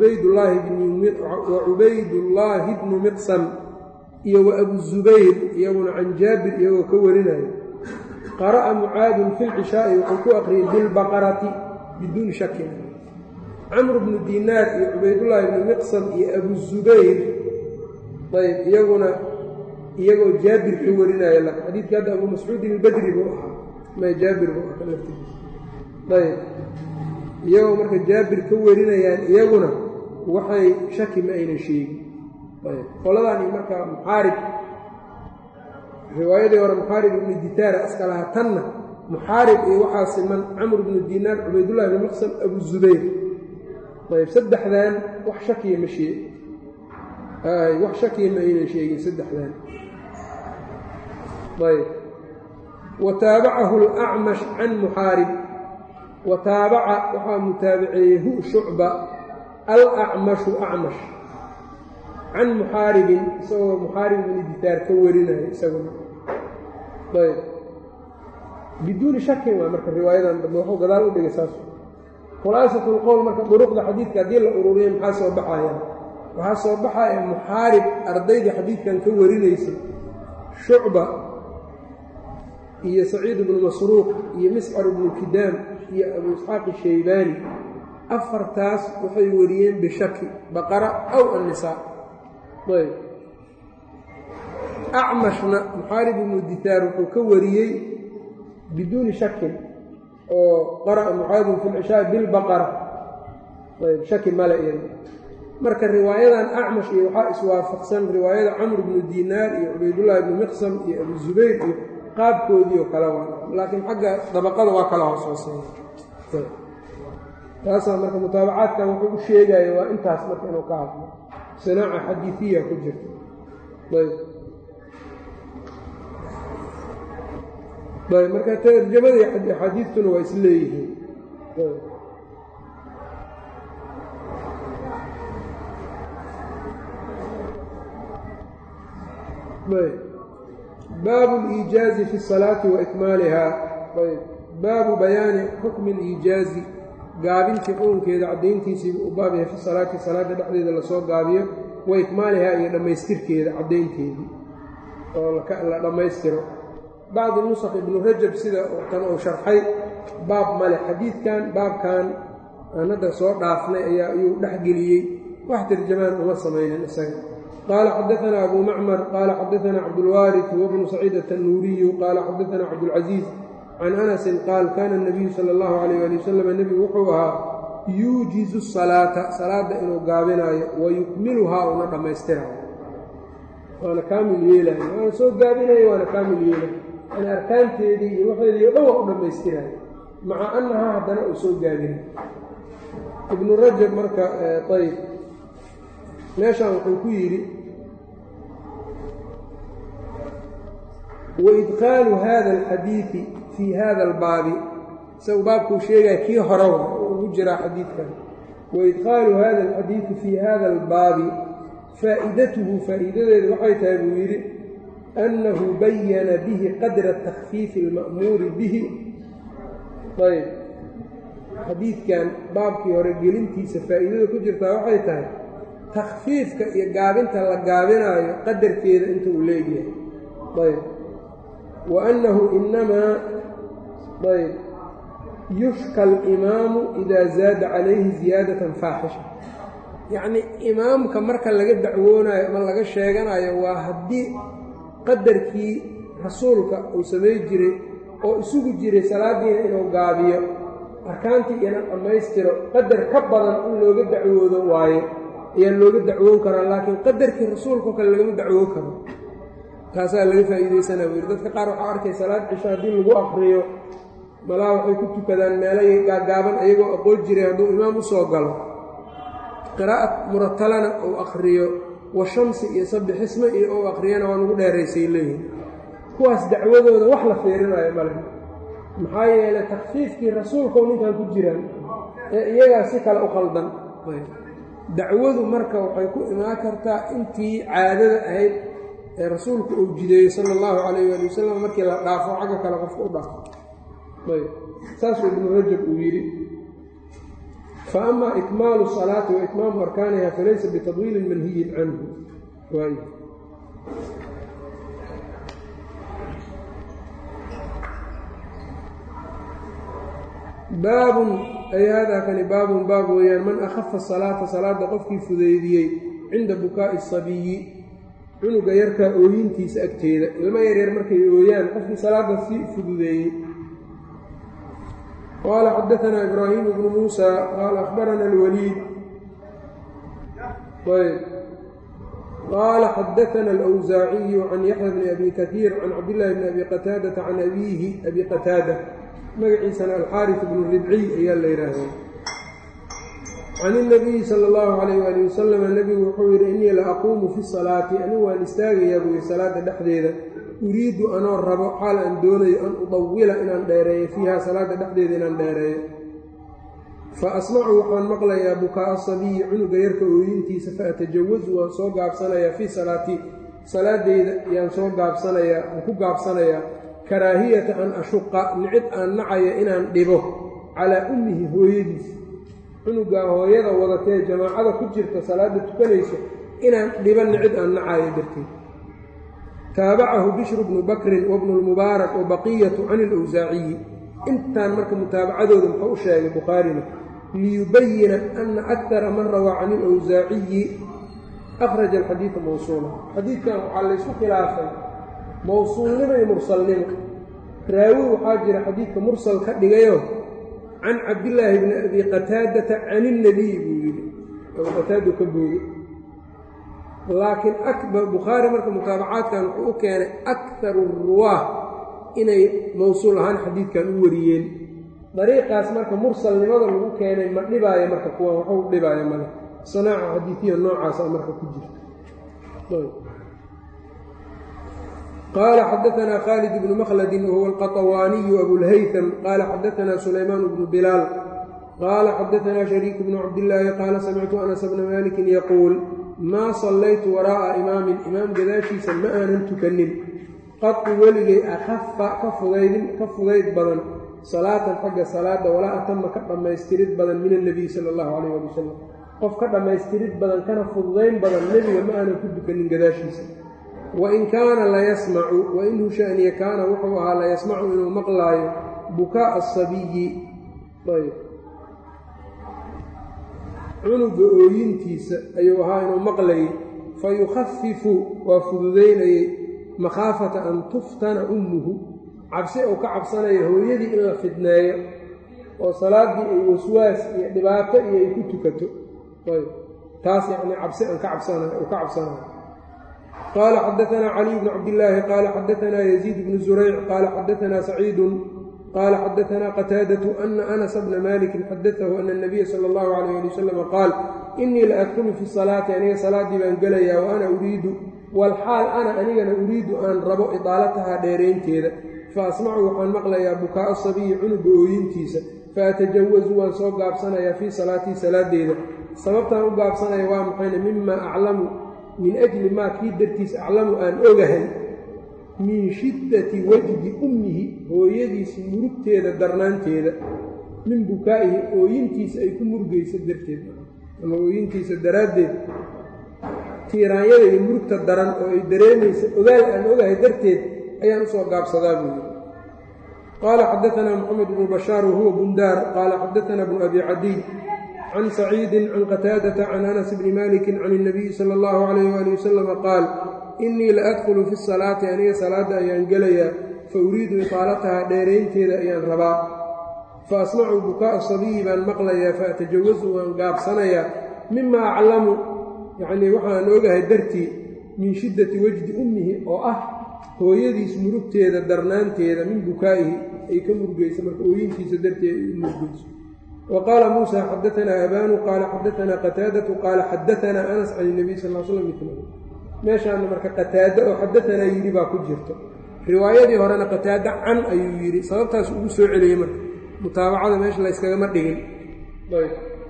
wa cubaydullaahi bnu miqsam iyo wa abu zubayr iyaguna can jaabir iyagoo ka warinayo qara'a mucaadun fi lcishaa'i wuxuu ku aqriyey bilbaqarati biduuni shakin camr bnu diinaar iyo cubaydullaahi bnu miqsam iyo abu zubayr ayb iyaguna iyagoo jaabir ka warinaya lak xadiidka hadda abu mascuudin albadri buu ahaa ma jaabir buu ahaa laftiisa ayb iyagoo marka jaabir ka warinayaan iyaguna waxay shaki ma aynan sheegin ayb qoladani marka muxaarib riwaayadii hore muxaarib ibnu ditaara aska lahaa tanna muxaarib iyo waxaa siman camr bnu diinaar cubaydullahi bnu maqsam abu zubayr ayb saddexdan wax shakiya ma sheeg wax shakiya ma aynan sheegin saddexdan ayb wa taabacahu alacmash can muxaarib wa taabaca waxaa mutaabiceeyey hu shucba alacmashu acmash can muxaaribin isagoo muxaarib ibni ditaar ka warinaya isaguna ayb biduuni shakin waa marka riwaayadan dambe waxuu gadaal u dhigay saas khulaasatu lqowl marka duruqda xadiidka haddii la ururiya maxaa soo baxayaan waxaa soo baxaya muxaarib ardayda xadiidkan ka warinaysay shucba iyo saciid ibnu masruuq iyo miscar ibnu kidaam iyo abu isxaaq ishaybaani afartaas waxay wariyeen bishaki baqara aw annisaa ayb acmashna muxaarib ibnu ditaar wuxuu ka wariyey biduuni shakin oo qara'a mucaadin fi lcishaai bilbaqara ayb shaki male iyada marka riwaayadan acmash iyo waxaa iswaafaqsan riwaayada camr bnu diinaar iyo cubaydullaahi ibnu miqsam iyo abu zubayr iyo qaabkoodii oo kale waa laakiin xagga dabaqada waa kala hoos hooseeya taasaa marka mutaabacaadkan wuxuu u sheegaya waa intaas marka inuu ka hadlo sinaaca xadiiiya ku jirta ayb ayb marka tarjamada iyo axaadiistuna waa is leeyihiin baabu اliijaazi fi الsalaati wa ikmaaliha ayb baabu bayaani xukmi اliijaazi gaabintii xukunkeeda caddayntiisiibu u baab yahay fi salaati salaada dhexdeeda lasoo gaabiyo wa ikmaalihaa iyo dhammaystirkeeda caddaynteedii oo la dhammaystiro bacdi nusakh ibnu rajab sida tan uu sharxay baab male xadiidkan baabkan aan hadda soo dhaafnay ayaa ayuu dhexgeliyey wax tarjamaan uma samaynin isaga qaala xadaanaa abu macmar qaala xadaanaa cabdulwaaris huwa bnu saciid atannuuriyu qaala xadaanaa cabdulcasiis can anasin qaal kaana nabiyu sala allahu calayh ali wasalam nebigu wuxuu ahaa yuujizu salaata salaadda inuu gaabinaayo wa yukmiluhaa una dhammaystirayo waana kaamil yeelayo waana soo gaabinayo waana kaamil yeelayo yani arkaanteedii iyo waxeedii o dhan waa u dhammaystirayo maca annahaa haddana uu soo gaabinay ibnu rajab marka ayb meeshaan wuxuu ku yidhi waidkhaalu hada alxadiidi fii hada albaabi isagu baabkuu sheegaya kii horewa ugu jiraa xadiidkan waidkhaalu hada alxadiidi fii hada albaabi faa'idatuhu faa'iidadeedu waxay tahay buu yidhi annahu bayana bihi qadra takhfiifi alma'muuri bihi ayb xadiidkan baabkii hore gelintiisa faa'iidada ku jirtaa waxay tahay takhfiifka iyo gaabinta la gaabinaayo qadarkeeda inta uu leegyahay ayb wa annahu inamaa ayb yushka alimaamu idaa zaada calayhi ziyaadatan faaxisha yacnii imaamka marka laga dacwoonayo ama laga sheeganayo waa haddii qadarkii rasuulka uu samay jiray oo isugu jiray salaaddiina inuu gaabiyo arkaantii ina dhammaystiro qadar ka badan in looga dacwoodo waayo ayaa looga dacwoon karaa laakiin qadarkii rasuulkao kale lagama dacwoon karo taasaa laga faa'iidaysanaa buu yidhi dadka qaar waxaa arkay salaad cisho haddii lagu akriyo malaa waxay ku tukadaan meelay gaagaaban ayagoo aqoon jiray hadduu imaam u soo galo qiraa'ad muratalana uu akhriyo wa shamsi iyo sabixisme iyo uu akhriyana waa nugu dheeraysay leeyihin kuwaas dacwadooda wax la fiirinayo male maxaa yeelay takfiifkii rasuulkau ninkan ku jiraan ee iyagaa si kale u qaldan dacwadu marka waxay ku imaan kartaa intii caadada ahayd ee rasuulku uu jideeyey sala allahu calayh waali wasalam markii la dhaafo xagga kale qofka u dhaafo ayb saasuu ibnu rajab uu yidhi fa ama ikmaalu salaati wa itmaamu arkaaniha falaysa bitadwiilin manhiyin canhu waay baabun ay haadaa kani baabun baab weeyaan man akhafa salaata salaadda qofkii fudeydiyey cinda bukaa'i sabiyi cunuga yarkaa ooyintiisa agteeda ilmo yaryar markay ooyaan qofkii salaadda si fududeeyey qaala xadaanaa ibraahiim bnu muusa qaala akhbarana alwaliid ayb qaala xadaana alwsaaciyu can yaxya bni abi kaiir can cabdillaahi bni abi qataadata can abiihi abi qataada magaciisana alxaaris bnu ribciy ayaa la yidhaahdaa can inabiyi sala allahu calayh waali wasalam nebigu wuxuu yidhi innii la aquumu fi salaati anigu waan istaagayaa buu yidhi salaadda dhexdeeda uriidu anoo rabo xaal aan doonayo an udawila inaan dheereeyo fiiha salaadda dhexdeeda inaan dheereeyo fa asmacu waxaan maqlayaa bukaa'a sabiyi cunuga yarka ooyintiisa fa atajawazu waan soo gaabsanayaa fii salaatii salaadeyda yaan soo gaabsanayaa aan ku gaabsanayaa karaahiyata an ashuqa nicid aan nacaya inaan dhibo calaa ummihi hooyadiis cunugaa hooyada wadatee jamaacada ku jirta salaadda tukanayso inaan dhibo nicid aan nacayo darteed taabacahu bishru bnu bakrin wabnu lmubaarak wa baqiyatu can ilawsaaciyi intaan marka mutaabacadooda muxuu u sheegay bukhaarina liyubayina ana akara man rawaa can ilawsaaciyi akhraja alxadiida mawsuula xadiidkan waxaa laysku khilaafay mawsuulnimo iyo mursalnimo raawi waxaa jira xadiidka mursal ka dhigayo can cabdillaahi bni abi qataadata can ilnabiy buu yidhi abu qataadu ka boogay laakiin bukhaari marka mutaabacaadkan wuxuu u keenay akaru ruwaah inay mowsuul ahaan xadiidkan u wariyeen dariiqaas marka mursalnimada lagu keenay ma dhibaayo marka kuwan waxu dhibaayo male sanaaca xadiidiya noocaasa marka ku jirta qaala xadaanaa khaalid bnu makhladi wahuwa alqaطawaaniyu abulhaytam qaala xadaanaa sulaymaan bnu bilaal qaala xadaanaa shariik bnu cabdillaahi qaala samictu anas bna malikin yaquul maa sallaytu waraa'a imaamin imaam gadaashiisa ma aanan tukanin qadqi weligay akhafa ka fudaydin ka fudayd badan salaatan xagga salaada walaa atama ka dhammaystirid badan min annabiy sala allahu calayh ali wasalam qof ka dhammaystirid badan kana fududayn badan nebiga ma aanan ku dukanin gadaashiisa wain kaana layasmacu wainhu shaniya kaana wuxuu ahaa layasmacu inuu maqlaayo bukaa'a asabiyi ayb cunuga ooyintiisa ayuu ahaa inuu maqlayay fa yukhafifu waa fududaynayey makhaafata an tuftana ummuhu cabsi uu ka cabsanayo hooyadii in la fidneeyo oo salaaddii ay waswaas iyo dhibaato iyo ay ku tukato ayb taas yacnii cabsi aan ka cabsanayo uu ka cabsanayo qaala xadaanaa caliy bnu cabdillaahi qaala xadaanaa yaziid bnu zurayc qaala xadaanaa saciidun qaala xadaanaa qataadatu ana anasa bna malikin xadaahu ana anabiya sala allahu calayh ali wasalama qaal inii la adkulu fi salaati aniga salaaddii baan gelayaa wa ana uriidu walxaal ana anigana uriidu aan rabo idaalatahaa dheeraynteeda fa asmacu waxaan maqlayaa bukaa'a sabiyi cunuga ooyintiisa fa atajawasu waan soo gaabsanayaa fii salaatii salaadeyda sababtaan u gaabsanaya waa maxayne mima aclamu min ajli maa kii dartiis aclamu aan ogahay min shiddati wajdi ummihi hooyadiisi murugteeda darnaanteeda min bukaa'ihi ooyintiisa ay ku murugayso darteed ama ooyintiisa daraaddeed tiiraanyada iyo murugta daran oo ay dareemaysa ogaal aan ogahay darteed ayaan usoo gaabsadaa buu yidhi qaala xadaanaa moxamed bnu bashaar wahuwa bundaar qaala xadaanaa bnu abi cadiy can saciidin can qataadata can anas bni malikin can اnabiyi sala allahu calayh waali wasalama qaal inii la adkhulu fi salaati aniga salaadda ayaan gelayaa fa uriidu itaalatahaa dheeraynteeda ayaan rabaa fa asmacu bukaa'a sabiyi baan maqlayaa fa atajawasu waan gaabsanayaa mima aclamu yacnii waxaan ogahay dartii min shiddati wajdi ummihi oo ah hooyadiis murugteeda darnaanteeda min bukaa'ihi ay ka murugaysa marka ooyintiisa darteed ay u murugayso wa qaala muusa xadaanaa abaanu qaala xadaanaa qataadatu qaala xadaanaa anas can inabiy sal l slam mitlahu meeshaana marka qataado oo xadaanaa yidhi baa ku jirto riwaayadii horena qataado can ayuu yidhi sababtaas ugu soo celiyey marka mutaabacada meesha layskagama dhigin ayb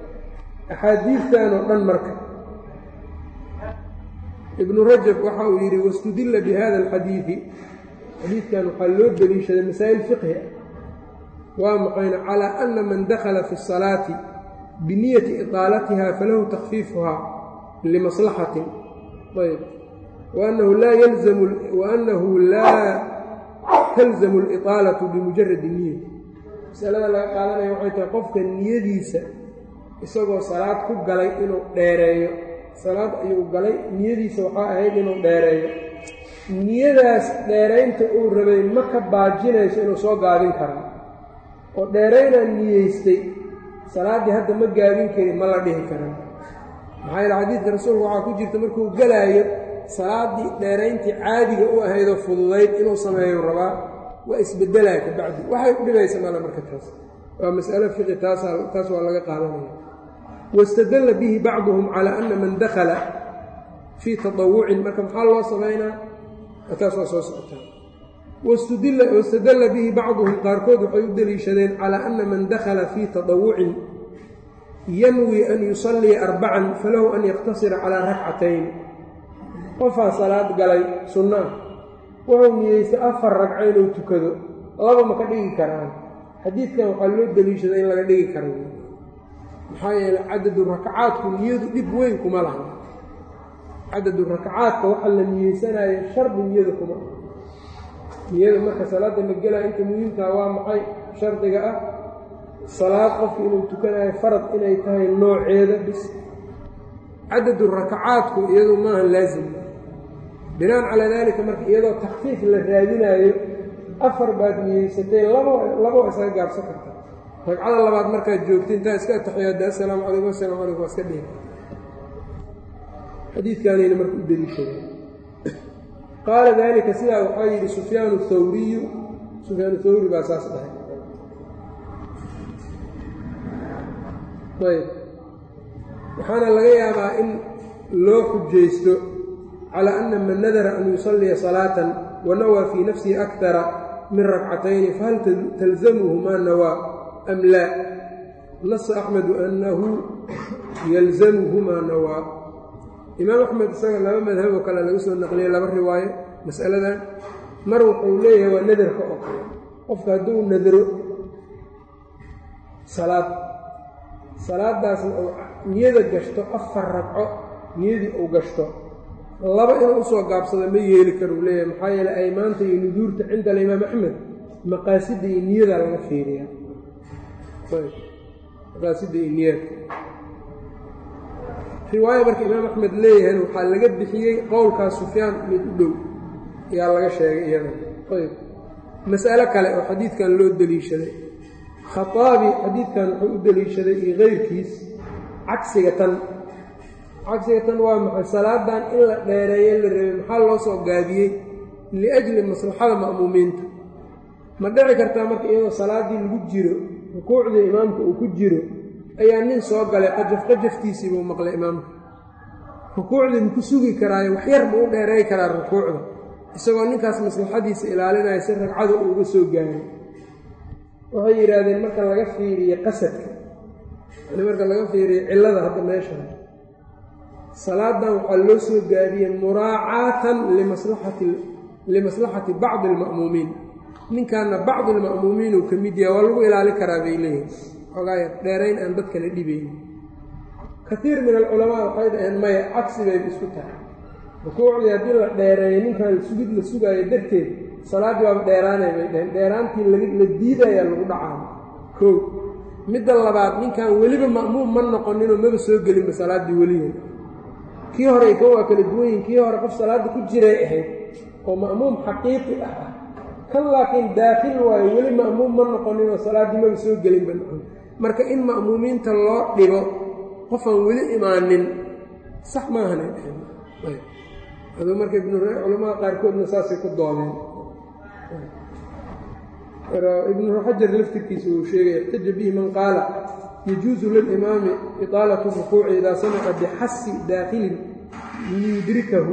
axaadiistan oo dhan marka ibnu rajab waxa uu yidhi wastudilla bi hada alxadiidi xadiidkan waxaa loo deliishaday masaa'il fiqhi ah waa maxayna calaa ana man dakhala fi الsalaati biniyati iطaalatiha falahu takfiifuhaa limaslaxatin ayb waanahu laa yalzamu waanahu laa talzamu اliطaalatu bimujaradi niyati masalada laga qaadanaya waxay tahay qofka niyadiisa isagoo salaad ku galay inuu dheereeyo salaad ayuu galay niyadiisa waxaa ahayd inuu dheereeyo niyadaas dheeraynta uu rabay ma ka baajinayso inuu soo gaabin kara oo dheeraynaan niyeystay salaaddii hadda ma gaabin karin ma la dhihi karan maxaa yeele xadiidka rasuulku waxaa ku jirta markuu galaayo salaaddii dheerayntii caadiga u ahaydoo fududayd inuu sameeyo rabaa waa isbedelaa ka bacdi waxay u dhibaysa male marka taas waa mas'alo fiqi taasa taas waa laga qaadanaya wاstadla bihi bacduhum calى ana man dakla fii taطawucin marka maxaa loo samaynaa taas waa soo socotaa wاstadla bihi bacduhum qaarkood waxay u deliishadeen calى ana man dakla fii taطawucin yanwi an yusalii arbacan falahu an yaktasira calىa rakcatayn qofaa salaad galay sunno ah wuxuu niyeystay afar ragco inuu tukado laba ma ka dhigi karaan xadiidkan waxaa loo deliishaday in laga dhigi kara maxaa yeele cadadu rakacaadku niyadu dhib weyn kuma laha cadadu rakacaadka waxa la niyeysanayo shardi niyada kuma niyada marka salaadda la gelaya inta muhiimkaa waa maxay shardiga ah salaad qofka inuu tukanayo farad inay tahay nooceeda bis cadadu rakacaadku iyadu maaha laazim binaan calaa daalika marka iyadoo takfiif la raadinaayo afar baad niyeysatay labo labo isaga gaabsan karta ragcada labaad markaad joogta intaa iska ataxiyaada assalaamu calaykum asalamu calaykum waa iska dhihi xadiidkaanayna marka u deliishadeen qaala daalika sidaa waxaa yidhi sufyaanu thawriyu sufyaanu thawri baa saas dhahay ayb waxaana laga yaabaa in loo xujaysto calaa ana man nadara an yusalliya salaatan wa nawaa fii nafsihi akara min rakcatayni fahal talzamuhu maa nawaa am laa nasa axmedu annahu yalzamuhu maa nawaa imaam axmed isaga laba madhab oo kale laga soo naqliyay laba riwaayo mas'aladan mar wuxuu leeyahay waa nadarka oo kale qofka hadduu nadaro salaad salaadaasna uu niyada gashto afar ragco niyadii uu gashto laba inuu usoo gaabsado ma yeeli karuu leeyahay maxaa yeele aymaanta iyo nuduurta cinda alimaam axmed maqaasida iyo niyadaa laga fiiriyaa maqaasida iyo niyaadka riwaaya marka imaam axmed leeyahayna waxaa laga bixiyey qowlkaas sufyaan mid u dhow ayaa laga sheegay iyada ayb mas'alo kale oo xadiidkan loo deliishaday khaaabi xadiidkan wuxuu u deliishaday iyo keyrkiis cagsiga tan cagsiga tan waa maxay salaadan in la dheereeye la rabay maxaa loo soo gaabiyey liajli maslaxada ma'muumiinta ma dhici kartaa marka iyadoo salaaddii lagu jiro rukuucdii imaamka uu ku jiro ayaa nin soo galay qajaf qajaftiisii buu maqlay imaamka rukuucdii maku sugi karaayo waxyar buu u dheereey karaa rukuucda isagoo ninkaas maslaxadiisa ilaalinaya si ragcada uu uga soo gaaray waxay yidhaahdeen marka laga fiiriye qasadka yani marka laga fiiriye cillada hadda meeshan salaadan waxaa loo soo gaabiyey muraacaatan limaslaxati limaslaxati bacdi alma'muumiin ninkaana bacdi alma'muumiin uu ka mid yahay waa lagu ilaali karaa bay leeyihin xoogaaya dheerayn aan dadkana dhibayn kaiir min alculamaa waxay dhaheen maya cagsi bayba isku tahay rukuucdii haddii la dheereeyo ninkan sugid la sugaayo darteed salaaddii waaba dheeraanay bay dhaheen dheeraantii la diidayaa lagu dhacaa kow midda labaad ninkan weliba ma'muum ma noqoninoo maba soo gelinba salaaddii weliya kii hore ka waa kala duwanyihin kii hore qof salaadda ku jiray ahayd oo ma'muum xaqiiqi ah ah kan laakiin daakil waayo weli ma'muum ma noqoninoo salaaddii maba soo gelinba marka in ma'muumiinta loo dhibo qofaan weli imaanin sax maahanay dhaheen aduu marka ibnu culamada qaarkoodna saasay ku doodeen ibnu xajar laftirkiisa uu sheegay ixtaja bihi man qaala yajuusu lilimaami iطaalatu rukuuci idaa samica bixasi daakhilin liyudrikahu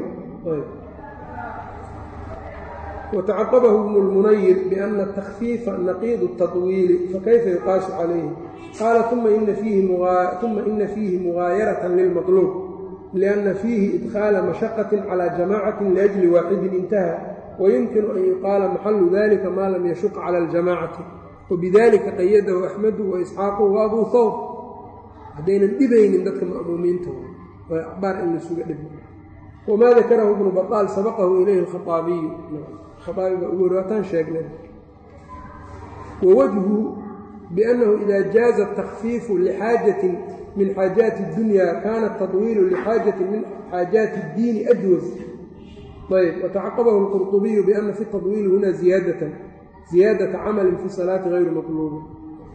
watacaqabahu ibnu lmunayir biana atakfiifa naqiidu اtaطwiili fakayfa yuqaasu calayhi qaala uma ina fiihi mugaayaratan lilmaطluub lianna fiihi idkhaala mashaqati calى jamacati liajli waaxidin intaha wayumkinu an yuqaala maxalu dalika maa lam yashuq cala aljamacati wabidalika qayadahu axmedu waisxaaqu waabuu hawr haddaynan dhibaynin dadka ma'muumiinta waa axbaar in lasuga dhib wamaa dakarahu ibnu baطaal sabaqahu ilayhi alkhaaabiyu khaaabi baa ugu horaataan sheegnay wawajhu biannahu ida jaaza atakfiifu lixaajatin min xaajaati اdunya kana taطwiilu lixaajatin min xaajaati اddiini ajwaz ayb watacaqabahu اlqurطubiyu biana fi taطwiili huna ziyaadatan ziyaadata camalin fi salaati hayru maطluubin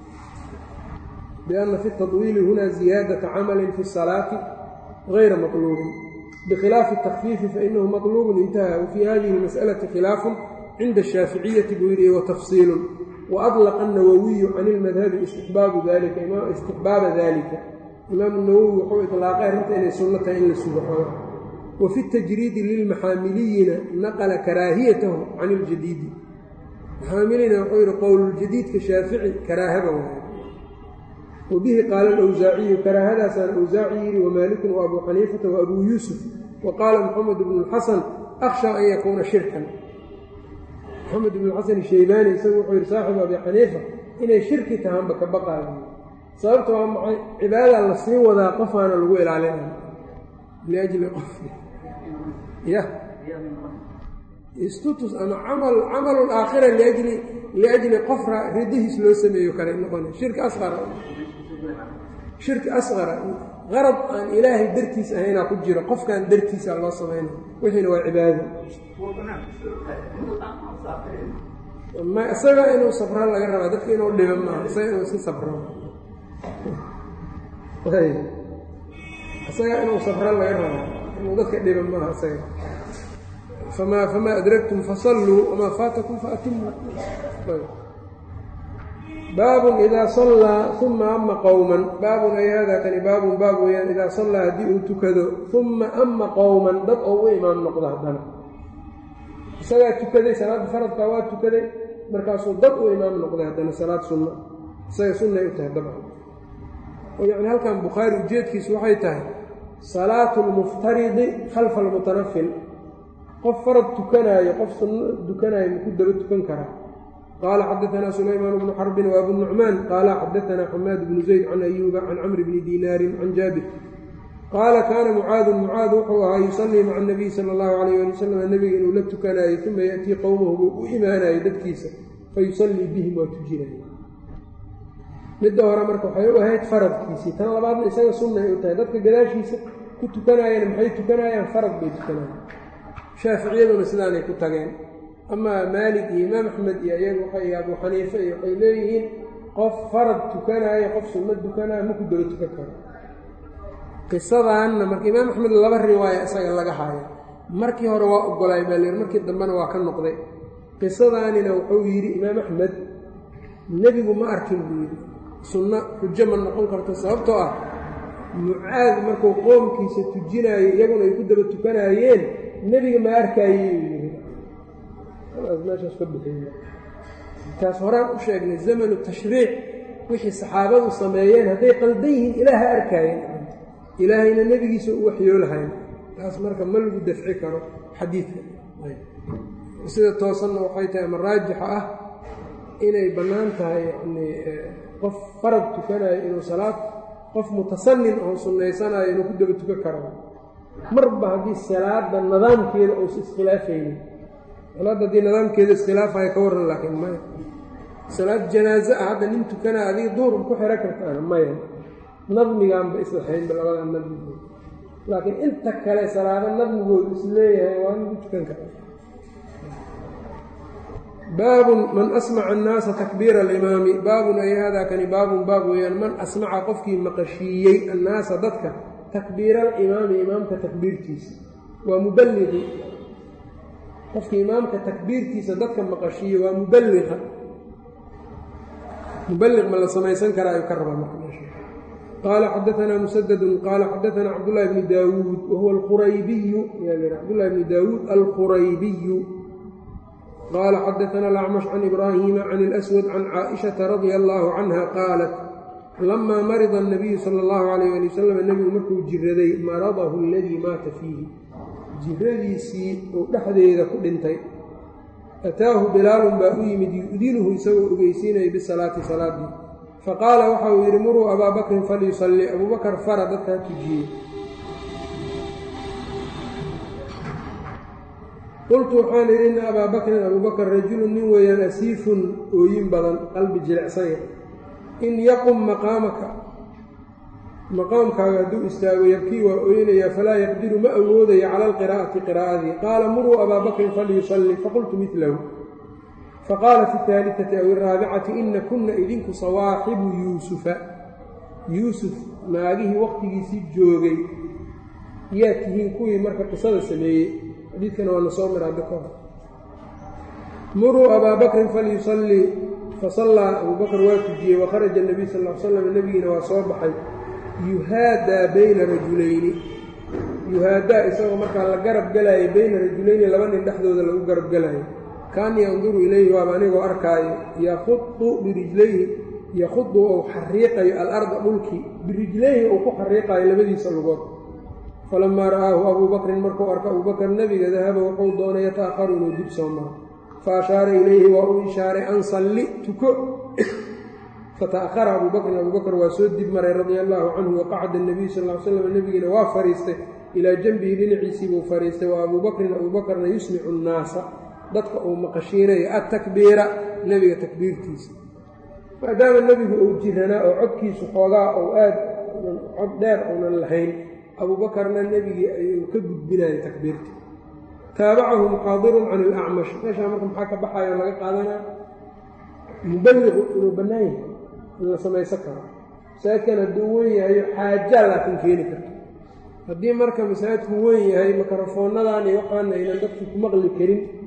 biana fi taطwiili huna ziyaadata camalin fi الsalaati غayra maطluubin bikhilaafi الtakfiifi fainahu maطluubun intaha wafii hadihi اlmasأlaةi khilaafun cinda الshaaficiyati buu yidhi watafsiilu waadlaqa الnawawiyu can اlmadhabi istixbaabu dalika istixbaaba dalika imaamu nawowi wuxuu iطlaaqay arrinta inay sunno tahay in la sugo xooga wafi اtajriidi lilmaxaamiliyina naqla karaahiyatahu can اljadiidi maxaamilina wuxuu yidhi qowluljadiidka shaafici karaahaba waay wabihi qaala alawsaaciyu karaahadaasaan awsaaci yidhi wamaalikun wa abuu xaniifata wa abuu yuusuf wa qaala moxamed bnu اlxasan akhsha an yakuuna shirkan moxamed ibnu xasan shaybaani isagu wuxuu yidhi saaxibu abi xaniifa inay shirki tahaanba ka baqaayo sababta waa maxay cibaadadaa la sii wadaa qofaana lagu ilaalinaya liajli qof ya istutus ama camal camalu aakhira liajli liajli qofra ridihiis loo sameeyo kale noqona shirki asqara shirki asqara qarad aan ilaahay dartiis ahaynaa ku jiro qofkan dartiisa loo samayna wixiina waa cibaado ma isaga inuu sabra laga rabaa dadka inuu dhiba maaha isaga inuu iska sabro isaga inuu sabra laga rabaa inuu dadka dhiba maaha isaga fama famaa adragtum fasalluu wamaa faatakum faatimu baabun idaa sallaa uma ama qowman baabun ay haadaa kani baabun baab weeyaan idaa sallaa haddii uu tukado uma ama qowman dad oo u imaam noqdo haddana isagaa tukaday salaadda faradkaa waa tukaday markaasuu dad u imaam noqday haddana salaad sunna isaga sunnay u tahay dabcan oo yacni halkan bukhaari ujeedkiisu waxay tahay salaatu lmuftaridi khalfa almutanafil qof farad tukanaayo qof sunno tukanaayo maku daba tukan karaa qaala xadaanaa sulaymaan bnu xarbin wa abu nucmaan qaala xadaanaa xamaad bnu zayd can ayuuba can camri bni diinaarin can jaabir qaala kaana mucaadun mucaad wuxuu ahaa yusallii maca anabiy sala allahu alayh ali wasalam nebiga inuu la tukanaayo uma ya'tii qowmahu buu u imaanayo dadkiisa fayusallii bihim waa tujinaya midda hore marka waxay u ahayd faradkiisii tan labaadna isaga sunna ay u tahay dadka gadaashiisa ku tukanaayeen maxay tukanayaan farad bay tukanayaan shaaficiyaduna sidaanay ku tageen amaa maalik iyo imaam axmed iyo iyagu waxay abu xaniife iyo waxay leeyihiin qof farad tukanaayo qof sunno tukanaayo maku daba tukan karo qisadaanna marka imaam axmed laba riwaaya isaga laga haayo markii hore waa ogolaay baa layidhi markii dambena waa ka noqday qisadaanina wuxuu yidhi imaam axmed nebigu ma arkin buu yidhi sunno xujo ma noqon karto sababtoo ah mucaad markuu qoomkiisa tujinaayo iyaguna ay ku daba tukanaayeen nebiga ma arkaayey uu yidhi meeshaas ka bixiy taas horaan u sheegnay zamanu tashriic wixii saxaabadu sameeyeen hadday qaldan yihiin ilaaha arkaayeen ilaahayna nebigiisa u waxyoolahayn taas marka ma lagu dafci karo xadiidka sida toosanna waxay tahay ama raajixa ah inay bannaan tahay yacnii qof farad tukanayo inuu salaad qof mutasannin oo sunnaysanayo inuu ku daba tukan karo marba haddii salaada nidaamkeeda uusa iskhilaafaynin salaadda haddii nidaamkeeda iskhilaafayo ka warran laakiin maya salaad janaaze ah hadda nin tukanaa adiga duur ku xiro kartaan maya nadmigaanba islaxaynba labada nadmigood laakiin inta kale salaado nadmigoodu isleeyahay waa in ku tukan karaa baabun man asmaca annaasa takbiira alimaami baabun ay haadaa kani baabun baab weeyaan man asmaca qofkii maqashiiyey annaasa dadka takbiira alimaami imaamka takbiirtiisa waa muballiqi qofkii imaamka takbiirtiisa dadka maqashiiye waa muballiqa muballiq ma la samaysan karaa ayuu ka rabaa marka meesha qaala xadaanaa musadadun qaala xadaanaa cabdullaahi bni daawuud wahuwa alquraybiyu yaa cabdullahi bni daawuud alquraybiyu qaala xadaanaa alacmash can ibraahiima can اlaswad can caaishata radia allaahu canha qaalat lamaa marida الnabiyu sala اllahu alayh ali wasalam nebigu markuu jiraday maradahu aladii maata fiihi jiradiisii uu dhexdeeda ku dhintay ataahu bilaalun baa u yimid yu'dinuhu isagoo ogeysiinaya bisalaati salaadii faqaala waxa uu yidhi muruu abaa bakrin falyusalli abuubakar fara dadka ha tujiyey qultu waxaan idhi inna abaa bakrin abuubakar rajulun nin weeyaan asiifun ooyin badan qalbi jilicsanya in yaqum maqaamaka maqaamkaaga hadduu istaago yabkii waa ooynayaa falaa yaqdiru ma awoodayo cala alqiraa'ati qiraa'adii qaala muruu abaa bakrin falyusalli faqultu midlahu faqaala fi اtaalidati aw iraabicati ina kunna idinku sawaaxibu yuusufa yuusuf naagihii waqtigiisii joogay yaa tihiin kuwii marka qisada sameeyey xadiidkana waa na soo mira hadda kahor muruu abaa bakrin falyusallii fasallaa abuu bakr waa tujiyey wakharaja nabiy sal l slam nebigiina waa soo baxay yuhaadaa bayna rajulayni yuhaadaa isagoo markaa la garab galaayay bayna rajulayni laba nin dhexdooda lagu garab galaayo kaanii yanduru ilayhi waaba anigoo arkaayo yakudu birijlayhi yakhudu ou xariiqayo alarda dhulkii birijlayhi uu ku xariiqaayo labadiisa lugood falamaa ra'aahu abuu bakrin markuu arko abuubakar nebiga dahaba wuxuu doonay yata'aharu inuu dib soo maro fa ashaara ilayhi waa uu ishaaray an salli tuko fata'ahara abuu bakrin abuu bakr waa soo dib maray radia allaahu canhu waqacada nabiyu sal l slam nebigiina waa fadhiistay ilaa janbihi dhinaciisii buu fadhiistay wa abuu bakrin abuu bakrna yusmicu nnaasa dadka uu maqashiinayo attakbiira nebiga takbiirtiisa maadaama nebigu uu jiranaa oo codkiisu xoogaa ou aad cod dheer uunan lahayn abuubakarna nebigii ayuu ka gudbinayay takbiirta taabacahu muxaadirun can ilacmash meeshaa marka maxaa ka baxayo laga qaadanaa muballiqu inuu bannaan yahay in la samaysan karo masaajidkan hadduu weyn yahayo xaajaa laakiin keeni karto haddii marka masaajidku weyn yahay mikrofoonnadan iyo waxaana aynan dadkii ku maqli karin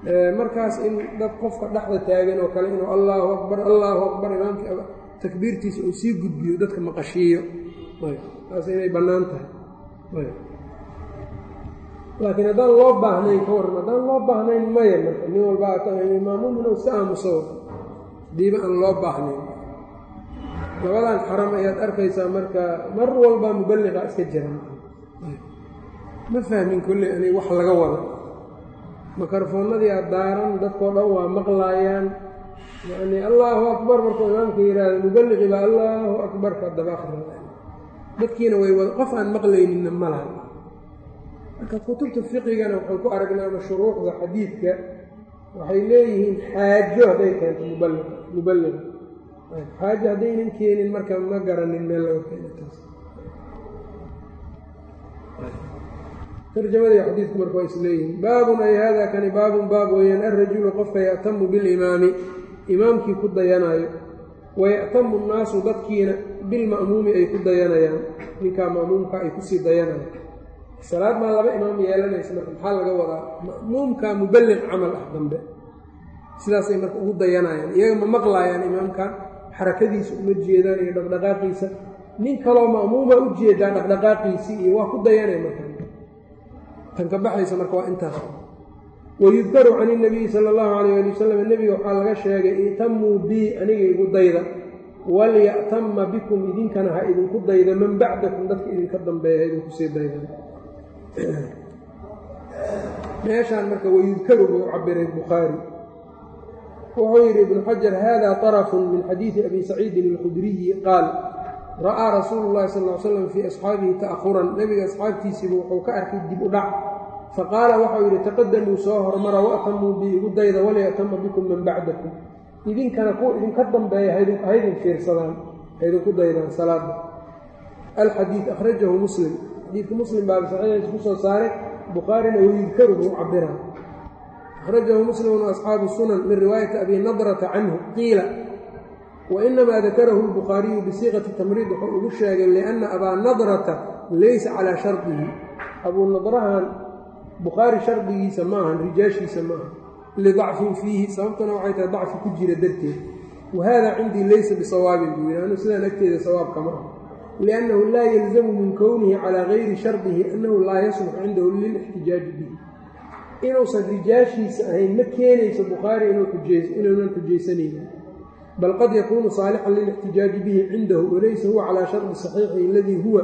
markaas in dad qofka dhexda taagan oo kale inuu allaahu akbar allaahu akbar imaamkii takbiirtiisa uu sii gudbiyo dadka maqashiiyo taas inay bannaan tahay laakiin haddaan loo baahnayn ka warran haddaan loo baahnayn maya marka nin walba imaamuum inuu iska aamuso hadiiba aan loo baahnayn labadan xaram ayaad arkaysaa marka mar walba muballiqa iska jiran ma fahmin kolley ani wax laga wada mikrofoonnadii aad daaran dadkoo dhan waa maqlaayaan yacnii allaahu akbar markuu imaamka yidhaahdo muballiqi baa allaahu akbar ka daba akrida dadkiina way wada qof aan maqlayninna ma laha marka kutubta fiqigana waxaan ku aragnaa ama shuruucda xadiidka waxay leeyihiin xaajo hadday keento muballiq muballiq xaajo haddaynan keenin marka ma garanin meel laga keeno taas tarjamadii xadiidku marka waa isleeyihiin baabun ay hada kani baabun baab weeyaan alrajulu qofka ya'tamu bilimaami imaamkii ku dayanaayo waya'tamu nnaasu dadkiina bilma'muumi ay ku dayanayaan ninkaa ma'muumka ay kusii dayanayaan salaad maa laba imaam yeelanaysa marka maxaa laga wadaa ma'muumka muballiq camal ah dambe sidaasay marka ugu dayanayaan iyaga ma maqlaayaan imaamka xarakadiisa uma jeedaan iyo dhaqdhaqaaqiisa nin kaloo ma'muuma u jeedaa dhaqdhaqaaqiisii iyo waa ku dayanay marka tan ka baxaysa marka waa intaas wayudkaru can inabiyi sala allahu calayh ali wasalam nebiga waxaa laga sheegay itamuu bii aniga igu dayda walya'tama bikum idinkana ha idinku dayda man bacdakum dadka idinka dambeeya ha idinkusii dayda meeshaan marka wayudkaru buu cabiray bukhaari wuxuu yidhi ibnu xajar hada طarafun min xadiidi abi saciidin alkhudriyi qaal ra'aa rasuulu llahi sal l slam fii asxaabihi ta'huran nebiga asxaabtiisiibu wuxuu ka arkay dib u dhac faqaala waxau yidhi taqadamuu soo hormara wa'tamuu bi igu dayda walya'tama bikum man bacdakum idinkana kuwa idinka dambeeya haydin fiirsadaan haydinku daydaan salaada alxadiid akhrajahu muslim xadiidka muslim baa saxiixiisa ku soo saaray bukhaarina wayudkaru buu cabiraa akhrajahu muslimun asxaabu sunan min riwaayati abi nadrata canhu qiila wainamaa dakarahu lbukhaariyu bisiiqati tamriid wuxuu ugu sheegay lianna abaa nadrata laysa calaa shardihi abuu nadrahan bukhaari shardigiisa ma ahan rijaashiisa ma aha lidacfin fiihi sababtuna waxay tahay dacfi ku jira darteed wa hada cindii laysa bisawaabin buu yidhi anu sidaan agteeda sawaabka ma aha liannahu laa yalzamu min kownihi calaa gayri shardihi annahu laa yasluxu cindahu lilixtijaaji bihi inuusan rijaashiisa ahayn ma keenayso bukhaari inuunan xujaysanaynin bal qad yakuunu saalixan lilixtijaaji bihi cindahu walaysa huwa calaa shardi saxiixi aladii huwa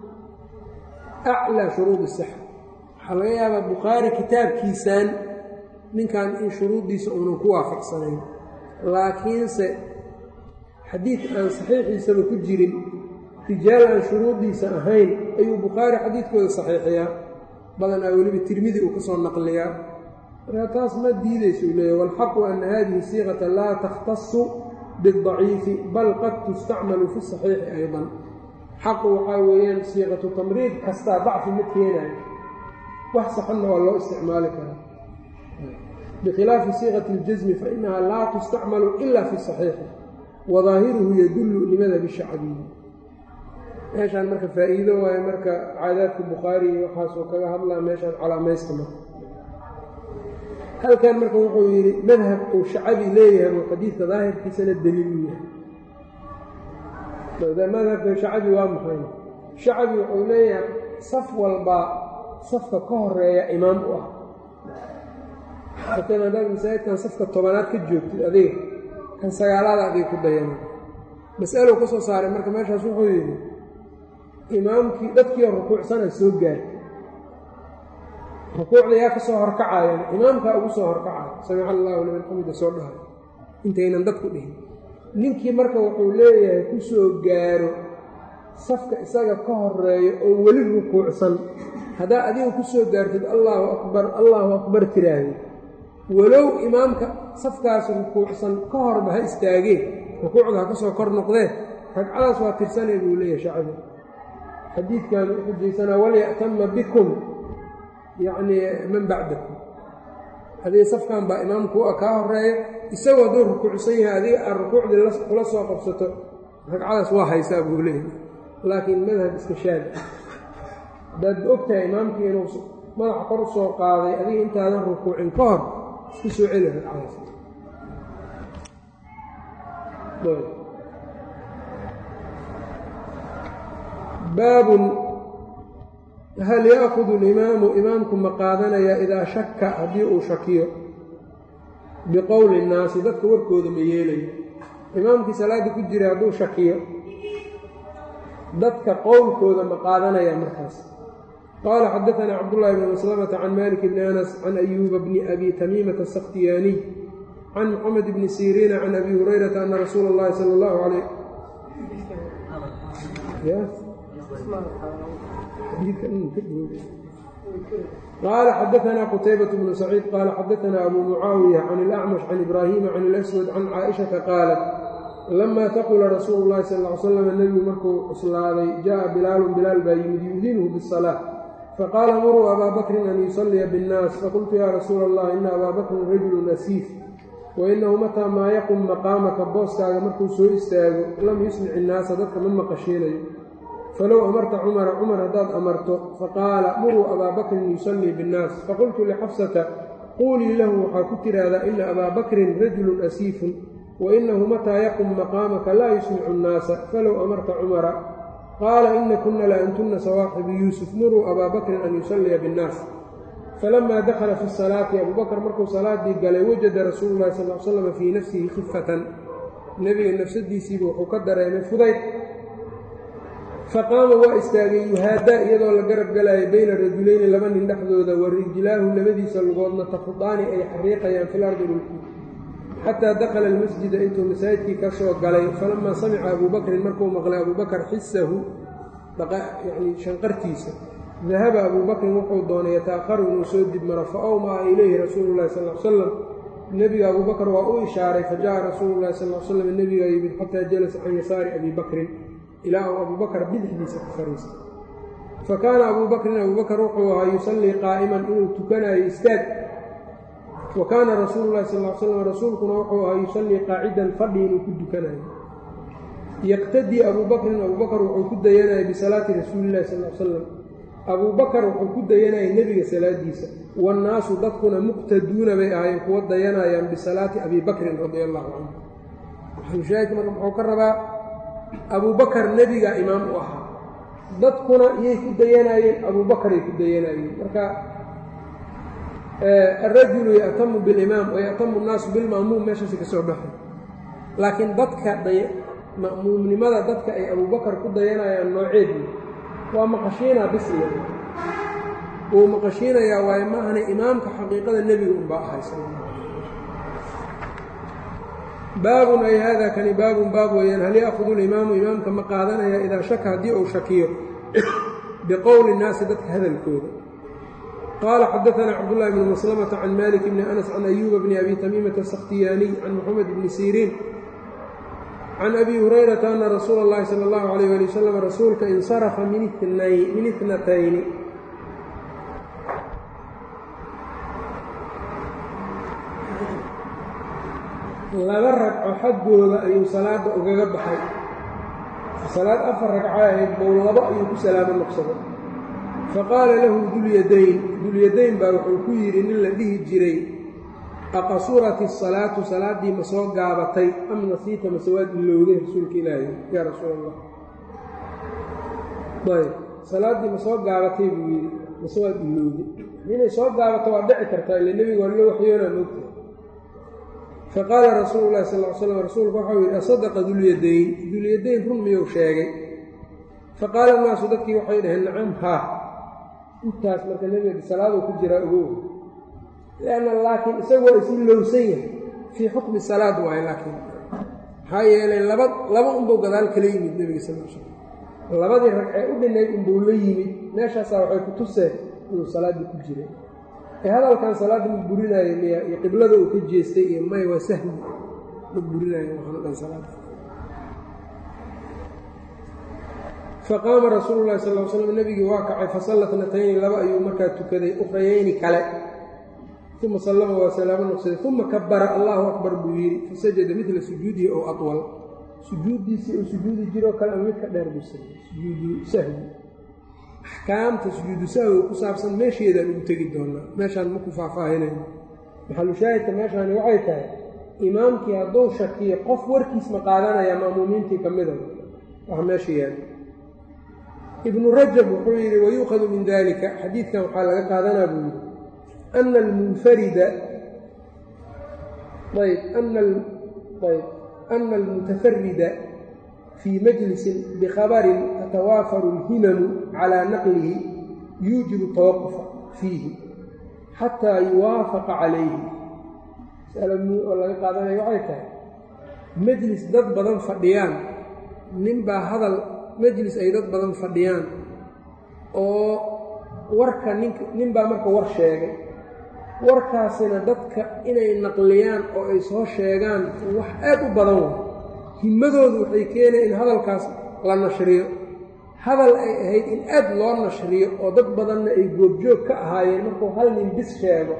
aclaa shuruudi sixa waxaa laga yaabaa bukhaari kitaabkiisaan ninkan in shuruuddiisa uunan ku waafaqsanayn laakiinse xadiid aan saxiixiisaba ku jirin rijaal aan shuruuddiisa ahayn ayuu bukhaari xadiidkooda saxiixiyaa badanaa weliba tirmidi uu ka soo naqliyaa markaa taas ma diidaysa uu leeyahy waalxaqu ana hadihi siiqata laa takhtasu bidaciifi bal qad tustacmalu fi saxiixi aydan xaqu waxaa weeyaan siiqatu tamriid kastaa dacfi ma keenayo wax saxanna waa loo isticmaali karaa bikhilaafi siiqati اljasmi fainaha laa tustacmalu ila fi saxiixi wadaahiruhu yadullu limadhabi shacbiyi meeshaan marka faa'iido waayo marka caadaadka bukhaari iyo waxaasoo kaga hadlaa meeshaan calaamaysta marka halkan marka wuxuu yidhi madhab uu shacabi leeyahay buu xadiidka daahirkiisana daliil u yahay madhabka shacabi waa maxay shacabi wuxuu leeyahay saf walbaa safka ka horeeya imaam u ah markan haddaad masaajidkan safka tobanaad ka joogtid adiga kan sagaalaada adiga ku dayana mas'alow ka soo saaray marka meeshaas wuxuu yidhi imaamkii dadkiio rukuucsana soo gaartay rukuucda yaa ka soo horkacayan imaamkaa ugu soo horkacayo samica allahu liman xamida soo dhahay intaynan dadku dhihin ninkii marka wuxuu leeyahay ku soo gaaro safka isaga ka horeeyo oo weli rukuucsan haddaa adiga ku soo gaartid allaahu akbar allaahu akbar tiraahday walow imaamka safkaas rukuucsan ka horba ha istaagee rukuucda ha ka soo kor noqdee ragcadaas waa tirsanay buu leeyahay shacbi xadiidkan u xujaysanaa walya'tama bikum yacnii man bacdakum adiga safkan baa imaamku a kaa horeeya isagoo hadduu rukuucsan yahay adiga aad rukuucdii kula soo qabsato ragcadaas waa haysaa buu leeyahay laakiin madhab iska shaad haddaad og tahay imaamkii inuu madaxa kor u soo qaaday adiga intaadan rukuucin ka hor isku soo celi ragcadaas baabun hal yaakudu alimaamu imaamku ma qaadanayaa idaa shaka haddii uu shakiyo biqowli innaasi dadka warkooda ma yeelayo imaamkii salaadda ku jiray hadduu shakiyo dadka qowlkooda ma qaadanaya markaas qaala xadaanaa cabdullaahi bn maslamata can malik bni anas can ayuuba bni abi tamiimata asakhtiyaaniy can moxamed bni siriina can abi hurayrata ana rasuula اllahi sala اllahu alayh qaala xadaanaa qutaybat bnu saciid qaala xadaanaa abu mucaawiya can ilacmash can ibraahiima can ilaswad can caaishata qaalat lamaa taqula rasuulu llahi sal ly slam nebigu markuu cuslaaday jaءa bilaalun bilaal baa yimid yudinuhu bisalaa faqaala muruu abaa bakrin an yusalliya biاnnaas faqultu yaa rasuula allah ina abaa bakrin rajulu nasiif wainahu mataa maa yaqum maqaamaka booskaaga markuu soo istaago lam yusmic innaasa dadka ma maqashiinayo falow amarta cumara cumar haddaad amarto faqaala muruu abaa bakrin yusallii biاnnaas faqultu lixafsata quulii lahu waxaa ku tidhaahdaa ina abaa bakrin rajulun asiifun wainahu mataa yaqum maqaamaka laa yusmicu annaasa falow amarta cumara qaala ina kuna la antunna sawaaxibu yuusuf muruu abaa bakrin an yusalliya biاnnaas falamaa dakhala fi salaati abubakar markuu salaadii galay wajada rasuulu llahi sal l slam fii nafsihi khifatan nebiga nafsadiisiiba wuxuu ka dareemay fudayd faqaama waa istaagay yuhaadaa iyadoo la garab galaayo bayna rajulayni laba nin dhexdooda wa rijlaahu labadiisa lugoodna tafudaani ay xariiqayaan fil ardi dhulki xataa dakhala almasjida intuu masaajidkii ka soo galay falamaa samica abuu bakrin markuu maqlay abuu bakar xisahu yani shanqartiisa dahaba abuu bakrin wuxuu doonay yataakharu inuu soo dibmaro fa awmaa ilayhi rasuulu llahi sal l salam nebiga abuu bakr waa u ishaaray fa jaءa rasuulu llahi sal l slam nebigaa yimid xataa jalasa can yasaari abi bakrin ilaa uu abuu bakr bidixdiisa ku fariistay fa kaana abuu bakrin abuu bakr wuxuu ahaa yusallii qaa'iman inuu tukanayo istaag wa kaana rasuulu llahi sal l slam rasuulkuna wuxuu ahaa yusallii qaacidan fadhi inuu ku dukanayo yaqtadii abuu bakrin abuu bakr wuxuu ku dayanayay bisalaati rasuulillahi sal l salam abuu bakar wuxuu ku dayanayay nebiga salaadiisa waannaasu dadkuna muqtaduuna bay ahaayeen kuwa dayanayaan bisalaati abii bakrin radia allahu canhu maxalushaahidka marka muxuu ka rabaa abuu bakar nebiga imaam u ahaa dadkuna iyay ku dayanaayeen abuu bakaray ku dayanayeen marka alrajulu ya'tamu bilimaam wa ya'tamu nnaasu bilma'muum meeshaasi ka soo baxay laakiin dadka ma'muumnimada dadka ay abuu bakar ku dayanayaan nooceedii waa maqashiinaa bisle wuu maqashiinayaa waayo maahane imaamka xaqiiqada nebiga unbaa ahay baabun ay haadaa kani baabun baab weeyaan hal ya'kudu limaamu imaamka ma qaadanaya idaa shaka haddii uu shakiyo biqowli nnaasi dadka hadalkooda qaala xadaanaa cabdullahi bni maslamata can malik bni anas can ayuuba bni abi tamiimata asakhtiyaaniy can moxamed bni siriin can abi hurayrata ana rasuula اllahi sala اllahu alayh ali wasalam rasuulka insarafa min itnatayni laba ragco xaggooda ayuu salaada ugaga baxay salaad afar ragco ahayd bow labo ayuu ku salaamo noqsaday faqaala lahu dulyadayn dulyadayn baa wuxuu ku yidhi nin la dhihi jiray aqasurat isalaatu salaaddii ma soo gaabatay am nasiita mase waad ilowday rasuulka ilaahi yaa rasuul allah ayb salaaddii ma soo gaabatay buu yidhi mase waad ilowday inay soo gaabato waa dhici kartaa ila nebiga waa loo waxyoonaa moogta faqaala rasuulu llahi sal l slam rasuulku waxau yidhi asadaqa dulyadayn dulyadayn run miyuu sheegay faqaala naasu dadkii waxay dhaheen nacam haa intaas marka nebiga salaaduu ku jiraa ogow lanna laakiin isagu waa isi lowsan yahay fii xukmi salaad waayo laakiin maxaa yeelay laba laba unbuu gadaal kala yimid nebiga sal l slam labadii ragcee u dhinayd unbuu la yimid meeshaasaa waxay ku tuseen inuu salaaddii ku jiray ee hadalkan salaadda ma burinaayo miya iyo qiblada uu ka jeestay iyo may waa sahwi ma burinaayo waxaanu dhan salaada faqaama rasuulu llahi sal l slam nebigii waa kacay fasalla tnatayni laba ayuu markaa tukaday ukhrayayni kale uma sallama waa salaamo noqsaday uma kabara allahu akbar buu yidhi fasajada midla sujuudihi ow atwal sujuuddiisii uu sujuudi jiroo kale ama midka dheer buu samey sujuudu sahwi axkaamta sujuudu sahwi ku saabsan meesheedaan ugu tegi doonaa meeshaan maku faahfaahinayno maxalushaahidka meeshaani waxay tahay imaamkii hadduu shakiyo qof warkiis ma qaadanaya ma'muumiintii ka mida wax meesha yaala ibnu rajab wuxuu yidhi wayuukhadu min dalika xadiidkan waxaa laga qaadanaa buu yidhi ana almunfarida ayb ayb ana almutafarida fii majlisin bikhabarin tatawaafaru alhimamu calaa naqlihi yuujibu tawaqufa fiihi xataa yuwaafaqa calayhi oo laga qaadanaya waxay tahay majlis dad badan fadhiyaan ninbaa hadal majlis ay dad badan fadhiyaan oo warka nink ninbaa marka war sheegay warkaasina dadka inay naqliyaan oo ay soo sheegaan wax aad u badan wa himadoodu waxay keenaya in hadalkaas la nashriyo hadal ay ahayd in aad loo nashriyo oo dad badanna ay goobjoog ka ahaayeen markuu hal nin bis sheego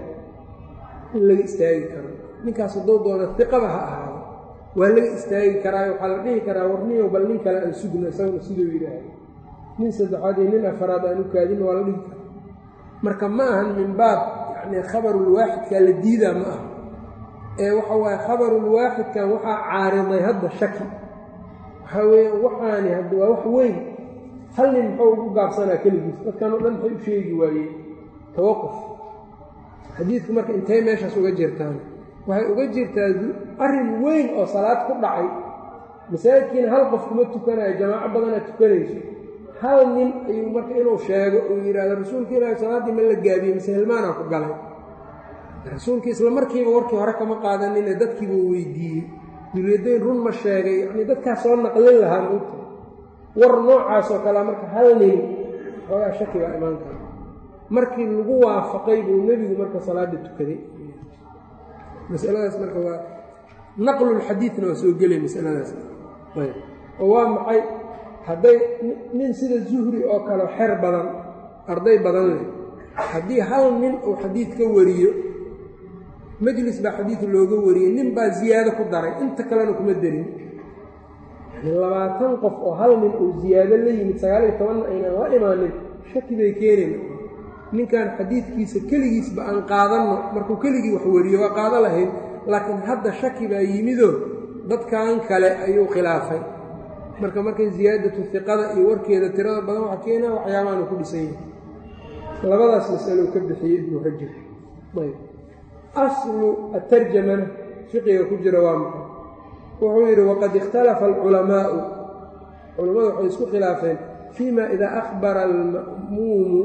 in laga istaagi karo ninkaas hadduu doona diqaba ha ahaado waa laga istaagi karaa waxaa la dhihi karaa warniyow bal nin kale aan sugno isaguna siduu yidhaahdo nin saddexaad iyo nin afaraad aan u kaadin waa la dhihi karaa marka ma ahan min baab yacni khabarulwaaxidkaa la diidaa ma aha ee waxa waaye khabarulwaaxidkan waxaa caariday hadda shaki waxaa weeye waxaani hadda waa wax weyn hal nin muxuu ugu gaabsanaa keligiis dadkan oo dhan maxay u sheegi waayeen tawaquf xadiidku marka intay meeshaas uga jirtaan waxay uga jirtaa arrin weyn oo salaad ku dhacay masaajidkiina hal qof kuma tukanayo jamaaco badana tukanayso hal nin ayuu marka inuu sheego uu yidhaahdo rasuulka ilaahi salaaddii ma la gaabiyey mise hilmaanaa ku galay rasuulkii isla markiiba warkii hore kama qaadanine dadkiibuu weydiiyey duriyadayn run ma sheegay yacnii dadkaas soo naqlin lahaa maogta war noocaas oo kalea marka hal nin xoogaa shaki baa imaan kara markii lagu waafaqay buu nebigu marka salaada tukaday masaladaas marka waa naqlulxadiidna waa soo gelay masaladaas ayb oo waa maxay hadday nin sida zuhri oo kale xer badan arday badan leh haddii hal nin uu xadiid ka wariyo majlis baa xadiid looga wariyey nin baa ziyaado ku daray inta kalena kuma derin yani labaatan qof oo hal nin uu ziyaado la yimid sagaal iyo tobanna aynan la imaanin shaki bay keenayn ninkan xadiidkiisa keligiisba aan qaadanno markuu keligii wax wariyo waa qaado lahayd laakiin hadda shaki baa yimidoo dadkan kale ayuu khilaafay marka markay ziyaadatu hiqada iyo warkeeda tirada badan waxa keenaa waxyaabaanu ku dhisan yahay labadaas masalo ka bixiyey ibnu rajab ayb aslu atarjamana fiqiga ku jira waa maxay wuxuu yidhi waqad ikhtalafa alculamaa'u culammadu waxay isku khilaafeen fima idaa akhbara alma'muumu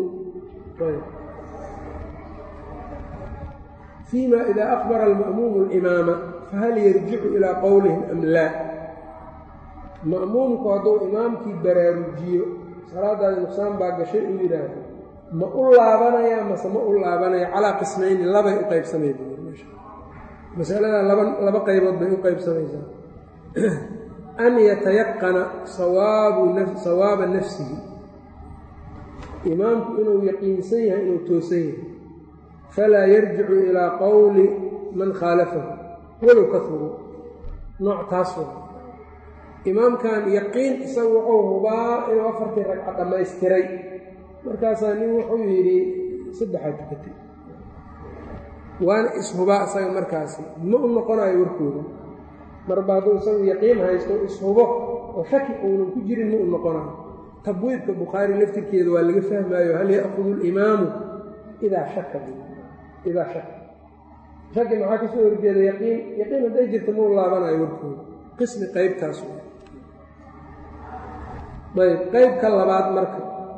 فيma إida أخبر الmأmuuم الإmaama fahal yarjicu إilىa qowlihim am laa ma'muumku hadduu imaamkii baraarujiyo salaadaadi nuqsaan baa gashay uu yidhaahdo ma u laabanaya mase ma u laabanaya calaa qismayni labay u qaybsamay masalada laba qaybood bay u qaybsamaysaa an yatayaqana sawaaba nafsihi imaamku inuu yaqiinsan yahay inuu toosan yahay falaa yarjicu ilaa qowli man khaalafahu walow kahuru nooc taas wa imaamkan yaqiin isagu wuxuu hubaa inuu afartii ragca dhammaystiray markaasaa nin wuxuu yidhi saddexaad tukatay waana ishubaa isaga markaasi ma u noqonayo warkooda marba hadduu isagu yaqiin haysto ishubo oo shaki uunan ku jirin ma u noqonayo tabwiibka bukhaari laftirkeeda waa laga fahmaayo hal ya'kudu alimaamu idaa shaka idaa shaka shaki maxaa ka soo horjeeda yaqiin yaqiin hadday jirta ma u laabanayo warkooda qismi qaybtaas ayb qaybka labaad marka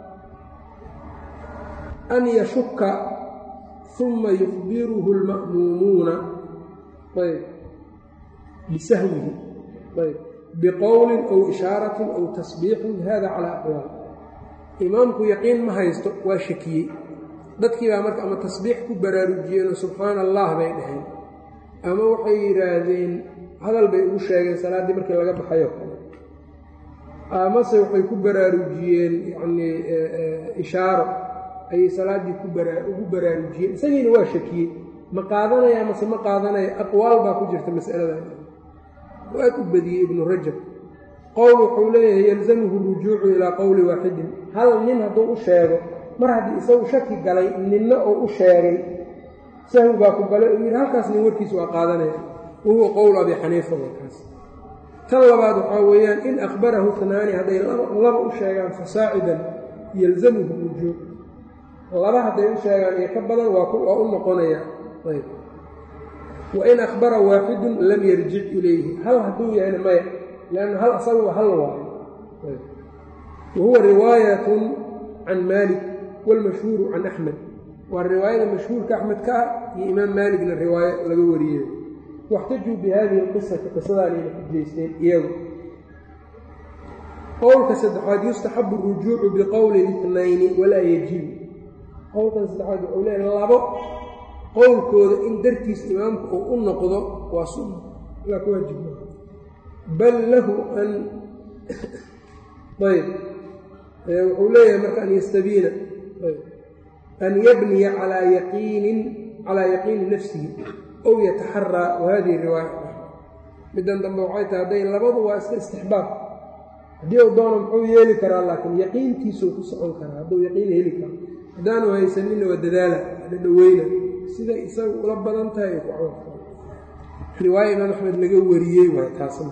an yashuka uma yukhbiruhu اlma'muumuuna ayb bisahwihi ayb biqowlin aw ishaaratin aw tasbiixin hada calaa aqwaal imaamku yaqiin ma haysto waa shakiyey dadkii baa marka ama tasbiix ku baraarujiyeenoo subxaana allah bay dhaheen ama waxay yidhaahdeen hadal bay ugu sheegeen salaaddii markii laga baxayo kale amase waxay ku baraarujiyeen yacnii ishaaro ayay salaaddii ugu baraarujiyeen isagiina waa shakiyey ma qaadanaya amase ma qaadanaya aqwaal baa ku jirta mas'alada oo aad u badiyey ibnu rajab qowl wuxuu leeyahay yalzamuhu rujuucu ilaa qowli waaxidin hal nin hadduu u sheego mar haddii isagu shaki galay ninna oo u sheegay sahwi baa ku galay uu yidhi halkaas nin warkiisa waa qaadanaya wahuwa qowl abi xaniifa warkaas tan labaad waxaa weeyaan in akhbarahu hanaani hadday laba u sheegaan fasaacidan yalzamuhu wujuub laba hadday u sheegaan iyo ka badan waa u noqonaya ayb wain akhbara waaxidun lam yarjic ilayhi hal hadduu yahayna maya lanna hal asaguba hal waayo wahuwa riwaayatun can maalik wاlmashhuuru can axmed waa riwaayada mashhuurka axmed ka ah iyo imaam maaligna riwaayo laga wariyey waxtajuu bi hadihi اlqisati qisadaanayna xujaysteen iyagu qowlka saddexaad yustaxabu اrujuucu biqowli اitnayni walaa yajibu qowlkan saddexaad wuxuu leeya labo qowlkooda in dartiis imaamku uu u noqdo waa sunna laa ku waajib bal lahu an ayb wuxuu leeyahay marka an yastabiina an yabniya calaa yaqiinin calaa yaqiini nafsihi ow yataxaraa wa hadihi riwaaya middan dambe waxay tahay hadday labadu waa iska istixbaab haddii uu doono muxuu yeeli karaa laakiin yaqiintiisuu ku socon karaa hadduu yaqiin heli karo haddaanu haysaninna waa dadaala dhadhaweyna siday isaga ula badan tahay ay ku camalfal riwaaya imaam axmed laga wariyey waay taasna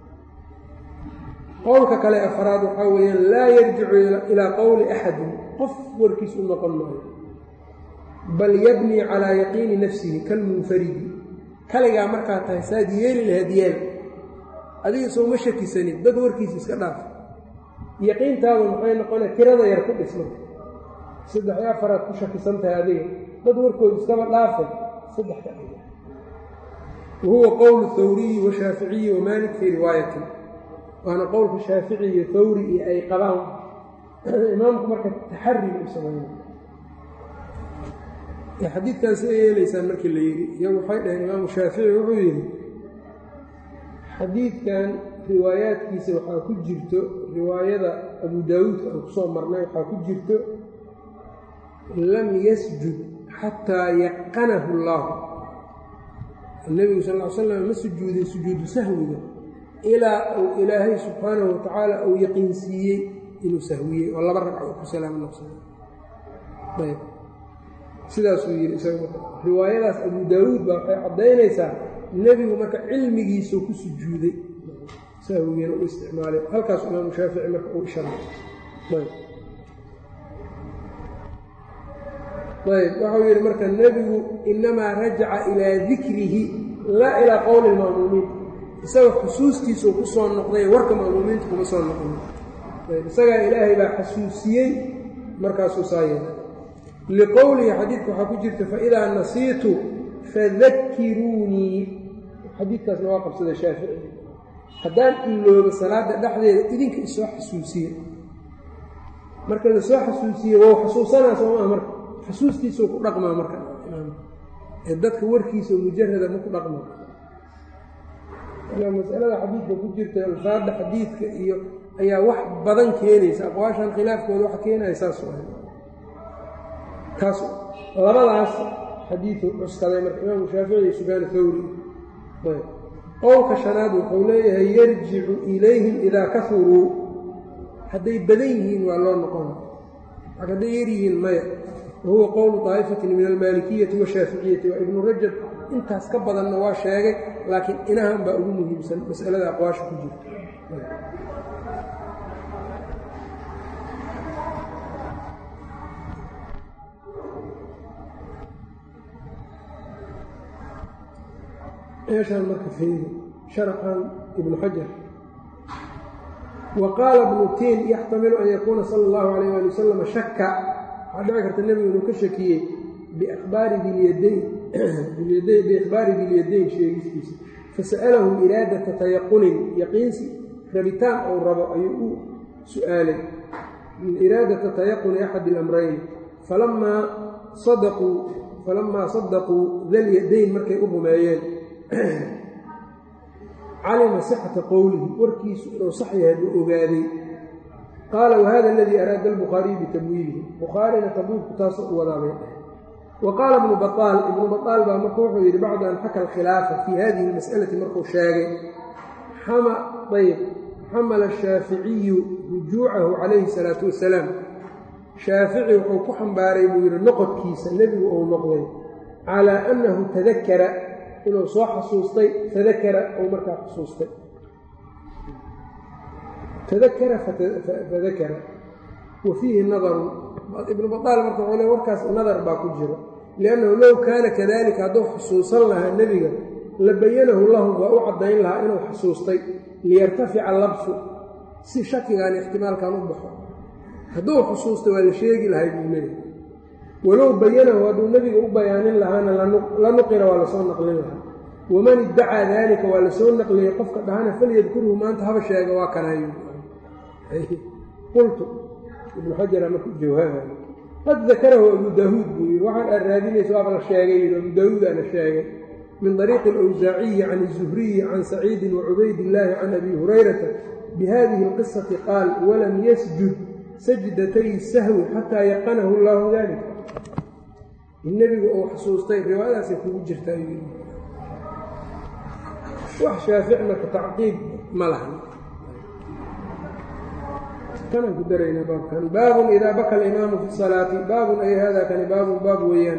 qowlka kale afraad waxaa weeyaan laa yarjicu ilaa qowli axadin qof warkiis u noqon maayo bal yabnii calaa yaqiini nafsihi kalmunfaridi kaligaa markaa tahay saad yeeli lahayd yeel adiga soo ma shakisanin dad warkiisa iska dhaaf yaqiintaadu maxay noqona tirada yar ku dhisma saddex iyo afaraad ku shakisan tahay adiga dad warkooda iskaba dhaafay saddex ka dhiga wahuwa qowlu hawriyi washaaficiyi wamaalik fii riwaayatin waana qowlka shaafici iyo hawri iyo ay qabaan imaamku marka taxari u samayna xadiidkan siday yeelaysaan markii la yidhi iyagu waxay dhaheen imaamu shaafici wuxuu yidhi xadiidkan riwaayaadkiisa waxaa ku jirto riwaayada abu daawuudka aan kusoo marnay waxaa ku jirto lam yasjud xataa yaqanahu allaahu nebigu sal ll ly slam ma sujuudin sujuudu sahwiga ilaa uu ilaahay subxaanahu watacaala uu yaqiinsiiyey inuu sahwiyey oo laba ragca uu ku salaamo noqsada ayb sidaasuu yidhi isaga riwaayadaas abu daawuud baa waxay caddaynaysaa nebigu marka cilmigiisuu ku sujuuday sahwigiina u isticmaalay halkaas imaamu shaafici marka uu isharay ayb ayb waxau yidhi marka nebigu inamaa rajaca ilaa dikrihi laa ilaa qowli lma'muumiin isaga xusuustiisuu ku soo noqday warka ma'muumiinta kuma soo noqday ayb isagaa ilaahay baa xasuusiyey markaasuu saa yeelay liqowlihi xadiidka waxaa ku jirta faidaa nasiitu fadakiruunii xadiidkaasna waa qabsada shaafici haddaan iloobo salaada dhexdeeda idinka isoo xasuusiye marka lasoo xasuusiye wou xasuusanaa soomaa marka xasuustiisuu ku dhaqmaa marka ee dadka warkiisa mujarada ma ku dhaqmaa ilaa masalada xadiidka ku jirta alfaada xadiidka iyo ayaa wax badan keenaysa aqwaashan khilaafkooda wax keenaya saas kaas labadaas xadiidu cuskaday marka imaamu shaafici iyo sufyaan thawri qowlka shanaad wuxuu leeyahay yarjicu ilayhim idaa kafuruu hadday badan yihiin waa loo noqona hadday yar yihiin maya wahuwa qowlu daa'ifatin min almaalikiyati washaaficiyati waa ibnu rajab intaas ka badanna waa sheegay laakiin inahan baa ugu muhiimsan masalada aqwaasha ku jirta meeshaan marka feeri sharaxan ibnu xajar wa qaala ibnu tiin yaxtamilu an yakuuna sala allahu alayh ali wasalam shaka waxaa dhici karta nebigu inuu ka shakiyey biakhbaari dilyadayn biikhbaari dilyadayn sheegistiisa fasa'alahu iraadata tayaqunin yaqiinsi rabitaan ou rabo ayuu u su'aalay iraadata tayaquni axad ilamrayn falamaa sadaquu falamaa sadaquu dalyadayn markay u rumeeyeen calima sixata qowlihi warkiisu inuu sax yahay buu ogaaday qaala wahada aladii araada albukhaariyu bitamwiilihi bukhaarina tabuubku taasoo u wadaabay wa qaala ibnu baaal ibnu baaal baa marka wuxuu yidhi bacda an xaka alkhilaafa fii hadihi almas'alati markuu sheegay ayb xamala ashaaficiyu rujuucahu calayhi salaatu wasalaam shaafici wuxuu ku xambaaray buu yidhi noqodkiisa nebigu uu noqday calaa annahu tadakara inuu soo xasuustay fadakara ou markaa xusuustay tadakara fadakara wa fiihi nadarun ibnu badaal marka wuxuu le warkaas nadar baa ku jiro liannahu low kaana kadalika hadduu xusuusan lahaa nebiga la bayanahu lahum waa u caddayn lahaa inuu xusuustay liyartafica labsu si shakigaan ixtimaalkan u baxo hadduu xusuustay waa la sheegi lahay buu leeyahy walow bayanahu hadduu nebiga u bayaanin lahaana la nuqira waa lasoo naqlin lahaa waman iddacaa daalika waa lasoo naqliyey qofka dhahana falyadkurhu maanta haba sheega waa kanayo qultu ibnu xajara marku jawaabayo qad dakarahu abu daawuud buu yidhi waxaan aad raadinaysa waaba la sheegay yidhi abu daawuudaa la sheegay min طariiqi اlawsaaciyi can الzuhriyi can saciidi wacubayd illaahi can abi hurayrata bihadihi اlqisati qaal walam yasjud sajdatay sahwi xataa yaqanahu اllahu dalika in nebigu uu xusuustay riwaayadaasay kugu jirtaa wax shaafici marka tacqiib ma lahan kanaan ku daraynaa baabkan baabun idaa baka alimaamu fi salaati baabun ay hada kani baabun baab weeyaan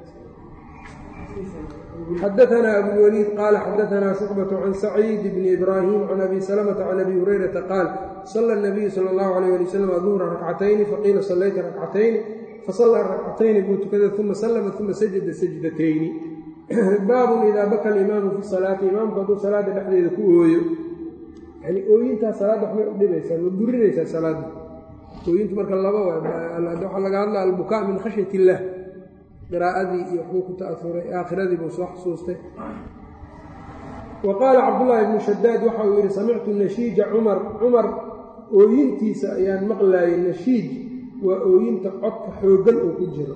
xadaanaa abulwaliid qaala xadaanaa shucbatu can saciid bni ibraahim can abi salamata can abi hurayrata qaal sala nabiyu sala allahu alayh ali wasalam duhra rakcatayni faqiila sallayta rakcatayni fasallaa rakcatayni buu tukada uma sallama uma sajada sajdatayni baabun idaa baka alimaamu fi salaati imaamku hadduu salaada dhexdeeda ku ooyo yani ooyintaa salaadda waxbay u dhibaysaa ma burinaysaa salaadda ooyintu marka laba waxaa laga hadla albukaa min khashyat illaah qiraa'adii iyo waxbuu ku ta'auray aakhiradii buu soo xusuustay wa qaala cabdullaahi ibnu shadaad waxa uu yidhi samictu nashiija cumar cumar ooyintiisa ayaan maqlaayay nashiij waa ooyinta codka xooggan oo ku jiro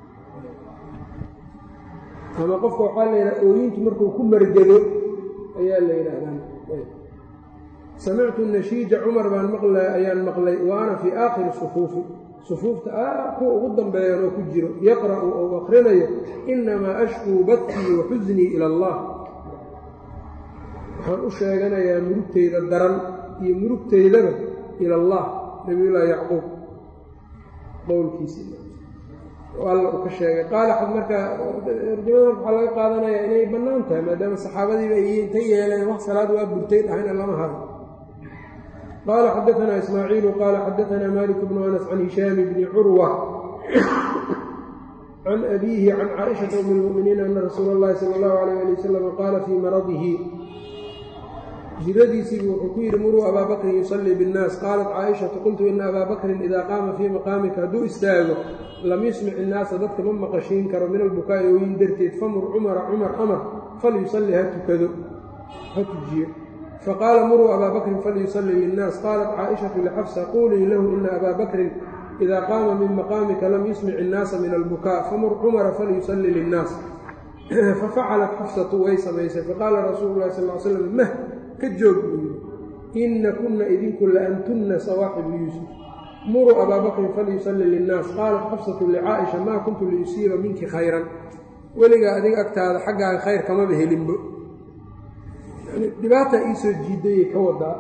ama qofka waxaa la yidhaha ooyintu markuu ku margado ayaa la yidhaahdaa samictu nashiija cumar baan maqla ayaan maqlay wa ana fii aakhiri sufuufi sufuufta a kuwa ugu dambeeyan oo ku jiro yaqra'u ou akrinayo inamaa ashkuu badkii wa xusnii ila allah waxaan u sheeganayaa murugtayda daran iyo murugtaydaba ila allah nabiyullaahi yacquub qowlkiisi alla uu ka sheegay qaala xad markaa tarjamada waxaa laga qaadanayaa inay bannaan tahay maadaama saxaabadiiba ay inta yeeleen wax salaad waa burtay dhahayna lama haro qaala xadaanaa ismaaciilu qaala xadaanaa malik bnu anas can hishaami bni curwa can abiihi can caaishata umi lmu'miniina ana rasuula اllahi sala allahu alayh ali wasalam qaala fii maradihi jiradiisiibu wuxuu ku yidhi muruu abaa bakrin yusallii biاnnaas qaalat caaishatu qultu ina abaa bakrin idaa qaama fii maqaamika hadduu istaago lam yusmic innaasa dadka ma maqashiin karo min albukaa'i ooyin darteed famur cumara cumar amar falyusalli ha tukado ha tujiyo faqaala muruu abaa bakrin falyusalli linnaas qaalat caaishatu lixafsa quulii lahu ina abaa bakrin idaa qaama min maqaamika lam yusmic innaasa min albukaa famur cumara falyusalli linnaas fafacalat xafsatu way samaysay faqaala rasuulu llahi sal l slam mah ka joog buu yidhi inna kunna idinku la antunna sawaaxibu yuusuf muruu abaa bakrin falyusalli linnaas qaalat xafsatu licaaisha maa kuntu liusiiba minki khayran weligaa adiga agtaada xaggaaga khayr kamaba helinbo dhibaataa iisoo jiidayay ka wadaa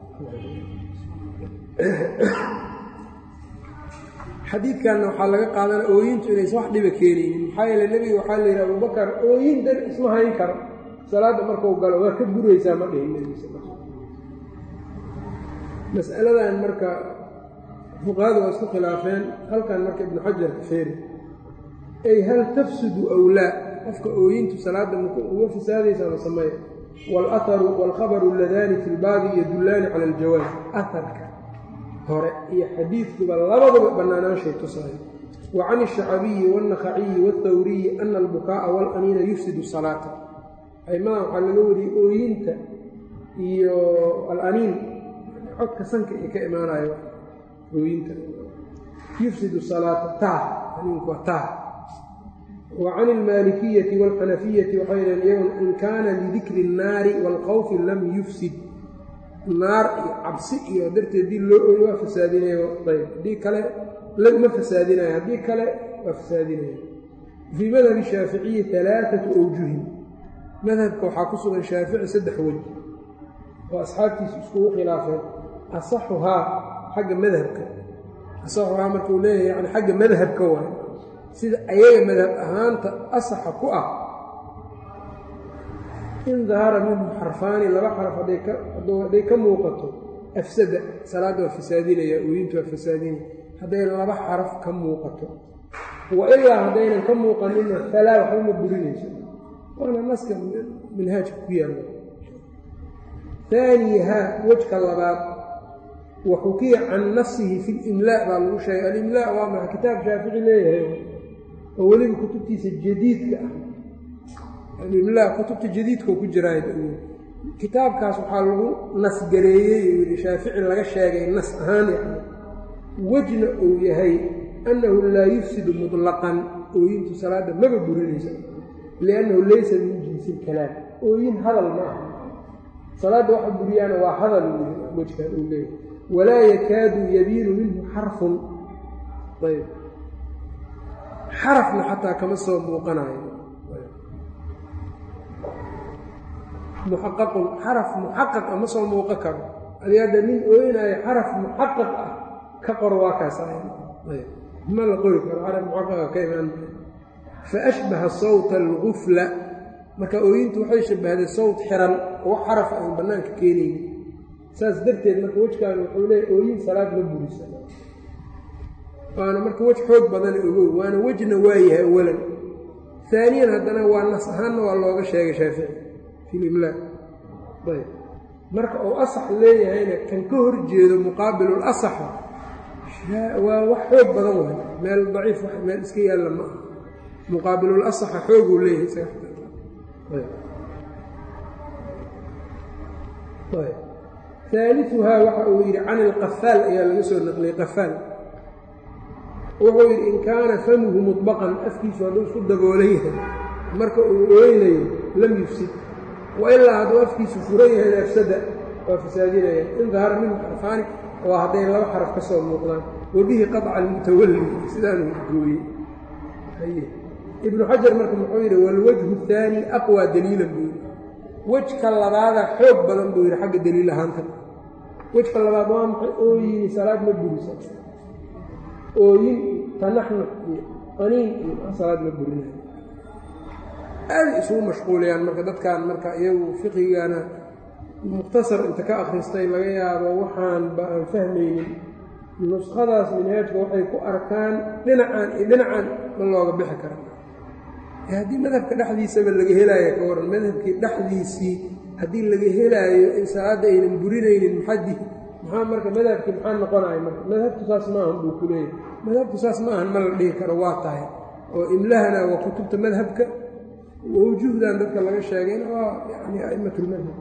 xadiidkanna waxaa laga qaadana ooyintu inaysan wax dhiba keenaynin maxaa yeele nebiga waxaa la yidhi abubakar ooyin dar isma hayn karo salaadda markuu galo waa ka buraysaa ma dhihin nebiga sal mas'aladan marka fuqahadu waa isku khilaafeen halkan marka ibnu xajar ka feeri ay hal tafsudu awlaa qofka ooyintu salaadda uga fasaadaysa ma sameeya waalaharu waalkhabaru alladaani fi lbaabi yadullaani cala aljawaaz aharka hore iyo xadiidkuba labadaba bannaanaanshay tusayo wa can alshacabiyi waalnakhaciyi waalthawriyi ana albukaa'a waalaniina yufsidu salaata aymadan waxaa laga wariyey ooyinta iyo alaniin codka sanka ay ka imaanayo ooyinta yufsidu salaata taah aniinku waa taah wa can almaalikiyati waalxanafiyati waxay dhaheen iyagun in kaana lidikri الnaari waalkhawfi lam yufsid naar iyo cabsi iyo darteed haddii loo ooyo waa fasaadinayo ayb haddii kale ma fasaadinayo haddii kale waa fasaadinaya fii madhabi shaaficiyi alaaatu awjuhin madhabka waxaa ku sugan shaafici saddex wej oo asxaabtiisu iskugu khilaafeen asaxuhaa xagga madhabka asaxuhaa markuu leeyahay yani xagga madhabka waay sida ayaga madhab ahaanta asaxa ku ah in dahara minhu xarfaani laba xaraf hadday ka muuqato afsada salaadda waa fasaadinaya ooyintu waa fasaadinaya hadday laba xaraf ka muuqato wa ilaa haddaynan ka muuqanina falaa waxba ma burinayso waana naska minhaajka ku yaalla haaniyahaa wejka labaad wa xukiya can nafsihi fi limlaa baa lagu sheegay alimlaa waa maxa kitaab shaafici leeyahay oo weliba kutubtiisa jadiidka ah alimlaa kutubta jadiidkao ku jiraay kitaabkaas waxaa lagu nasgareeyey uu yidhi shaafici laga sheegay nas ahaan yani wejna uu yahay annahu laa yufsidu mutlaqan ooyintu salaadda maba burinaysa liannahu laysa min jinsi ilkalaam ooyin hadal ma aha salaadda waxa buriyaana waa hadal wejkaa uu leeyahay walaa yakaadu yabiinu minhu xarfun ayb xarafna xataa kama soo muuqanayo muxaqaqun xaraf muxaqaq a ma soo muuqan karo adi hadda nin ooynayo xaraf muxaqaq ah ka qor waa kaas ma la qori karo xaraf muxaqaqa ka imaan fa ashbaha sawta algufla marka ooyintu waxay shabahday sawt xiran oo xaraf aan bannaanka keenayni saas darteed marka wejkaan wuxuu leeya ooyin salaad ma burisa waana marka wej xoog badan ogow waana wejna waayahay awalan aaniyan haddana waa nas ahaanna waa looga sheegay shaafici fi limlaa ayb marka uu asax leeyahayna kan ka hor jeedo muqaabilul asaxa waa wax xoog badan waay meel daciif meel iska yaalla ma aha muqaabilul asaxa xooguu leeyahay aaliuhaa waxa uu yidhi can ilqafaal ayaa laga soo naqliyey qafaal wuxuu yidhi in kaana famuhu mudbaqan afkiisu hadduu isku daboolan yahay marka uu ooynayo lam yufsid wailaa hadduu afkiisu furan yahay afsada waa fasaadinaya in dahara minhu xarfaani oo hadday laba xaraf ka soo muuqdaan wabihi qaطca almutawalli sidaanuu gooyey ibnu xajar marka muxuu yidhi walwajhu اhaani aqwى daliilan buu yidhi wejka labaada xoog badan buu yidhi xagga daliil ahaanta wejka labaad waa maxay ooyini salaad ma burisa ooyin tanaxnux iyo qaniin iyo salaad ma burinayo aaday isugu mashquuliyaan marka dadkan marka iyagu fiqigana mukhtasar inta ka akhristay laga yaabo waxaanba aan fahmaynin nuskhadaas minhaajka waxay ku arkaan dhinacan iyo dhinacan ma looga bixi kara haddii madhabka dhexdiisaba laga helaayo ka waran madhabkii dhexdiisii haddii laga helaayo in salaadda aynan burinaynin maxadi maxaa marka madhabkii maxaa noqonaya marka madhabtu saas maahan buu ku leeyahay madhabtu saas ma ahan ma la dhihi karo waa tahay oo imlahana waa kutubta madhabka wawjuhdan dadka laga sheegayna waa yani a'imatulmadhab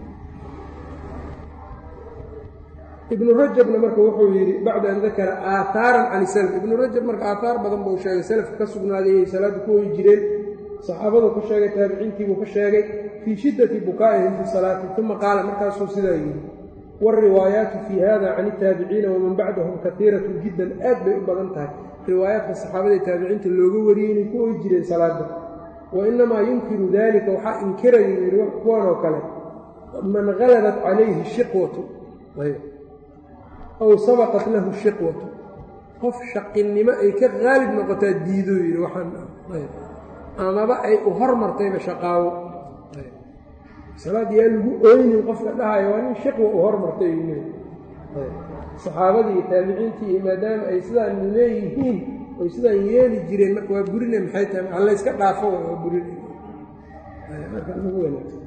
ibnu rajabna marka wuxuu yidhi bacda an dakara aahaaran can salaf ibnu rajab marka aathaar badan buu sheegay salafka ka sugnaaday inay salaadda ku hoyi jireen saxaabadu ka sheegay taabiciintiibuu ka sheegay fii shiddati bukaa'ihim fi salaati uma qaala markaasuu sidaa yidhi waalriwaayaatu fii hada can iltaabiciina waman bacdahum kaiiratun jiddan aad bay u badan tahay riwaayaadka saxaabada taabiciinta looga wariyey inay ku hoyi jireen salaadda wa inamaa yunkiru dalika waxaa inkiraya yidhi kuwan oo kale man halabat calayhi shiqwatu aw sabaqat lahu shiqwatu qof shaqinimo ay ka qaalib noqotaa diidoo yidhi waxaan amaba ay u hormartayba shaqaawo salaad yaa lagu ooynin qofka dhahayo waa nin shiqwa u hormartay uu leey saxaabadii iyo taabiciintii iyo maadaama ay sidaan leeyihiin oy sidaan yeeli jireen marka waa burine maxay tahay alla yska dhaafo waa burine marka ugu wanaagsan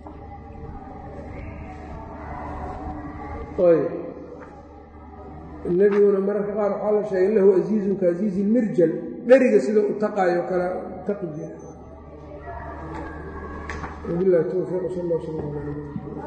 nebiguna mararka qaar waxaa la sheegay lahu asiizun ka asiizi lmirjal dheriga sida u taqaayo kale taqi jira wabilahi towfiiq sal allah sal ala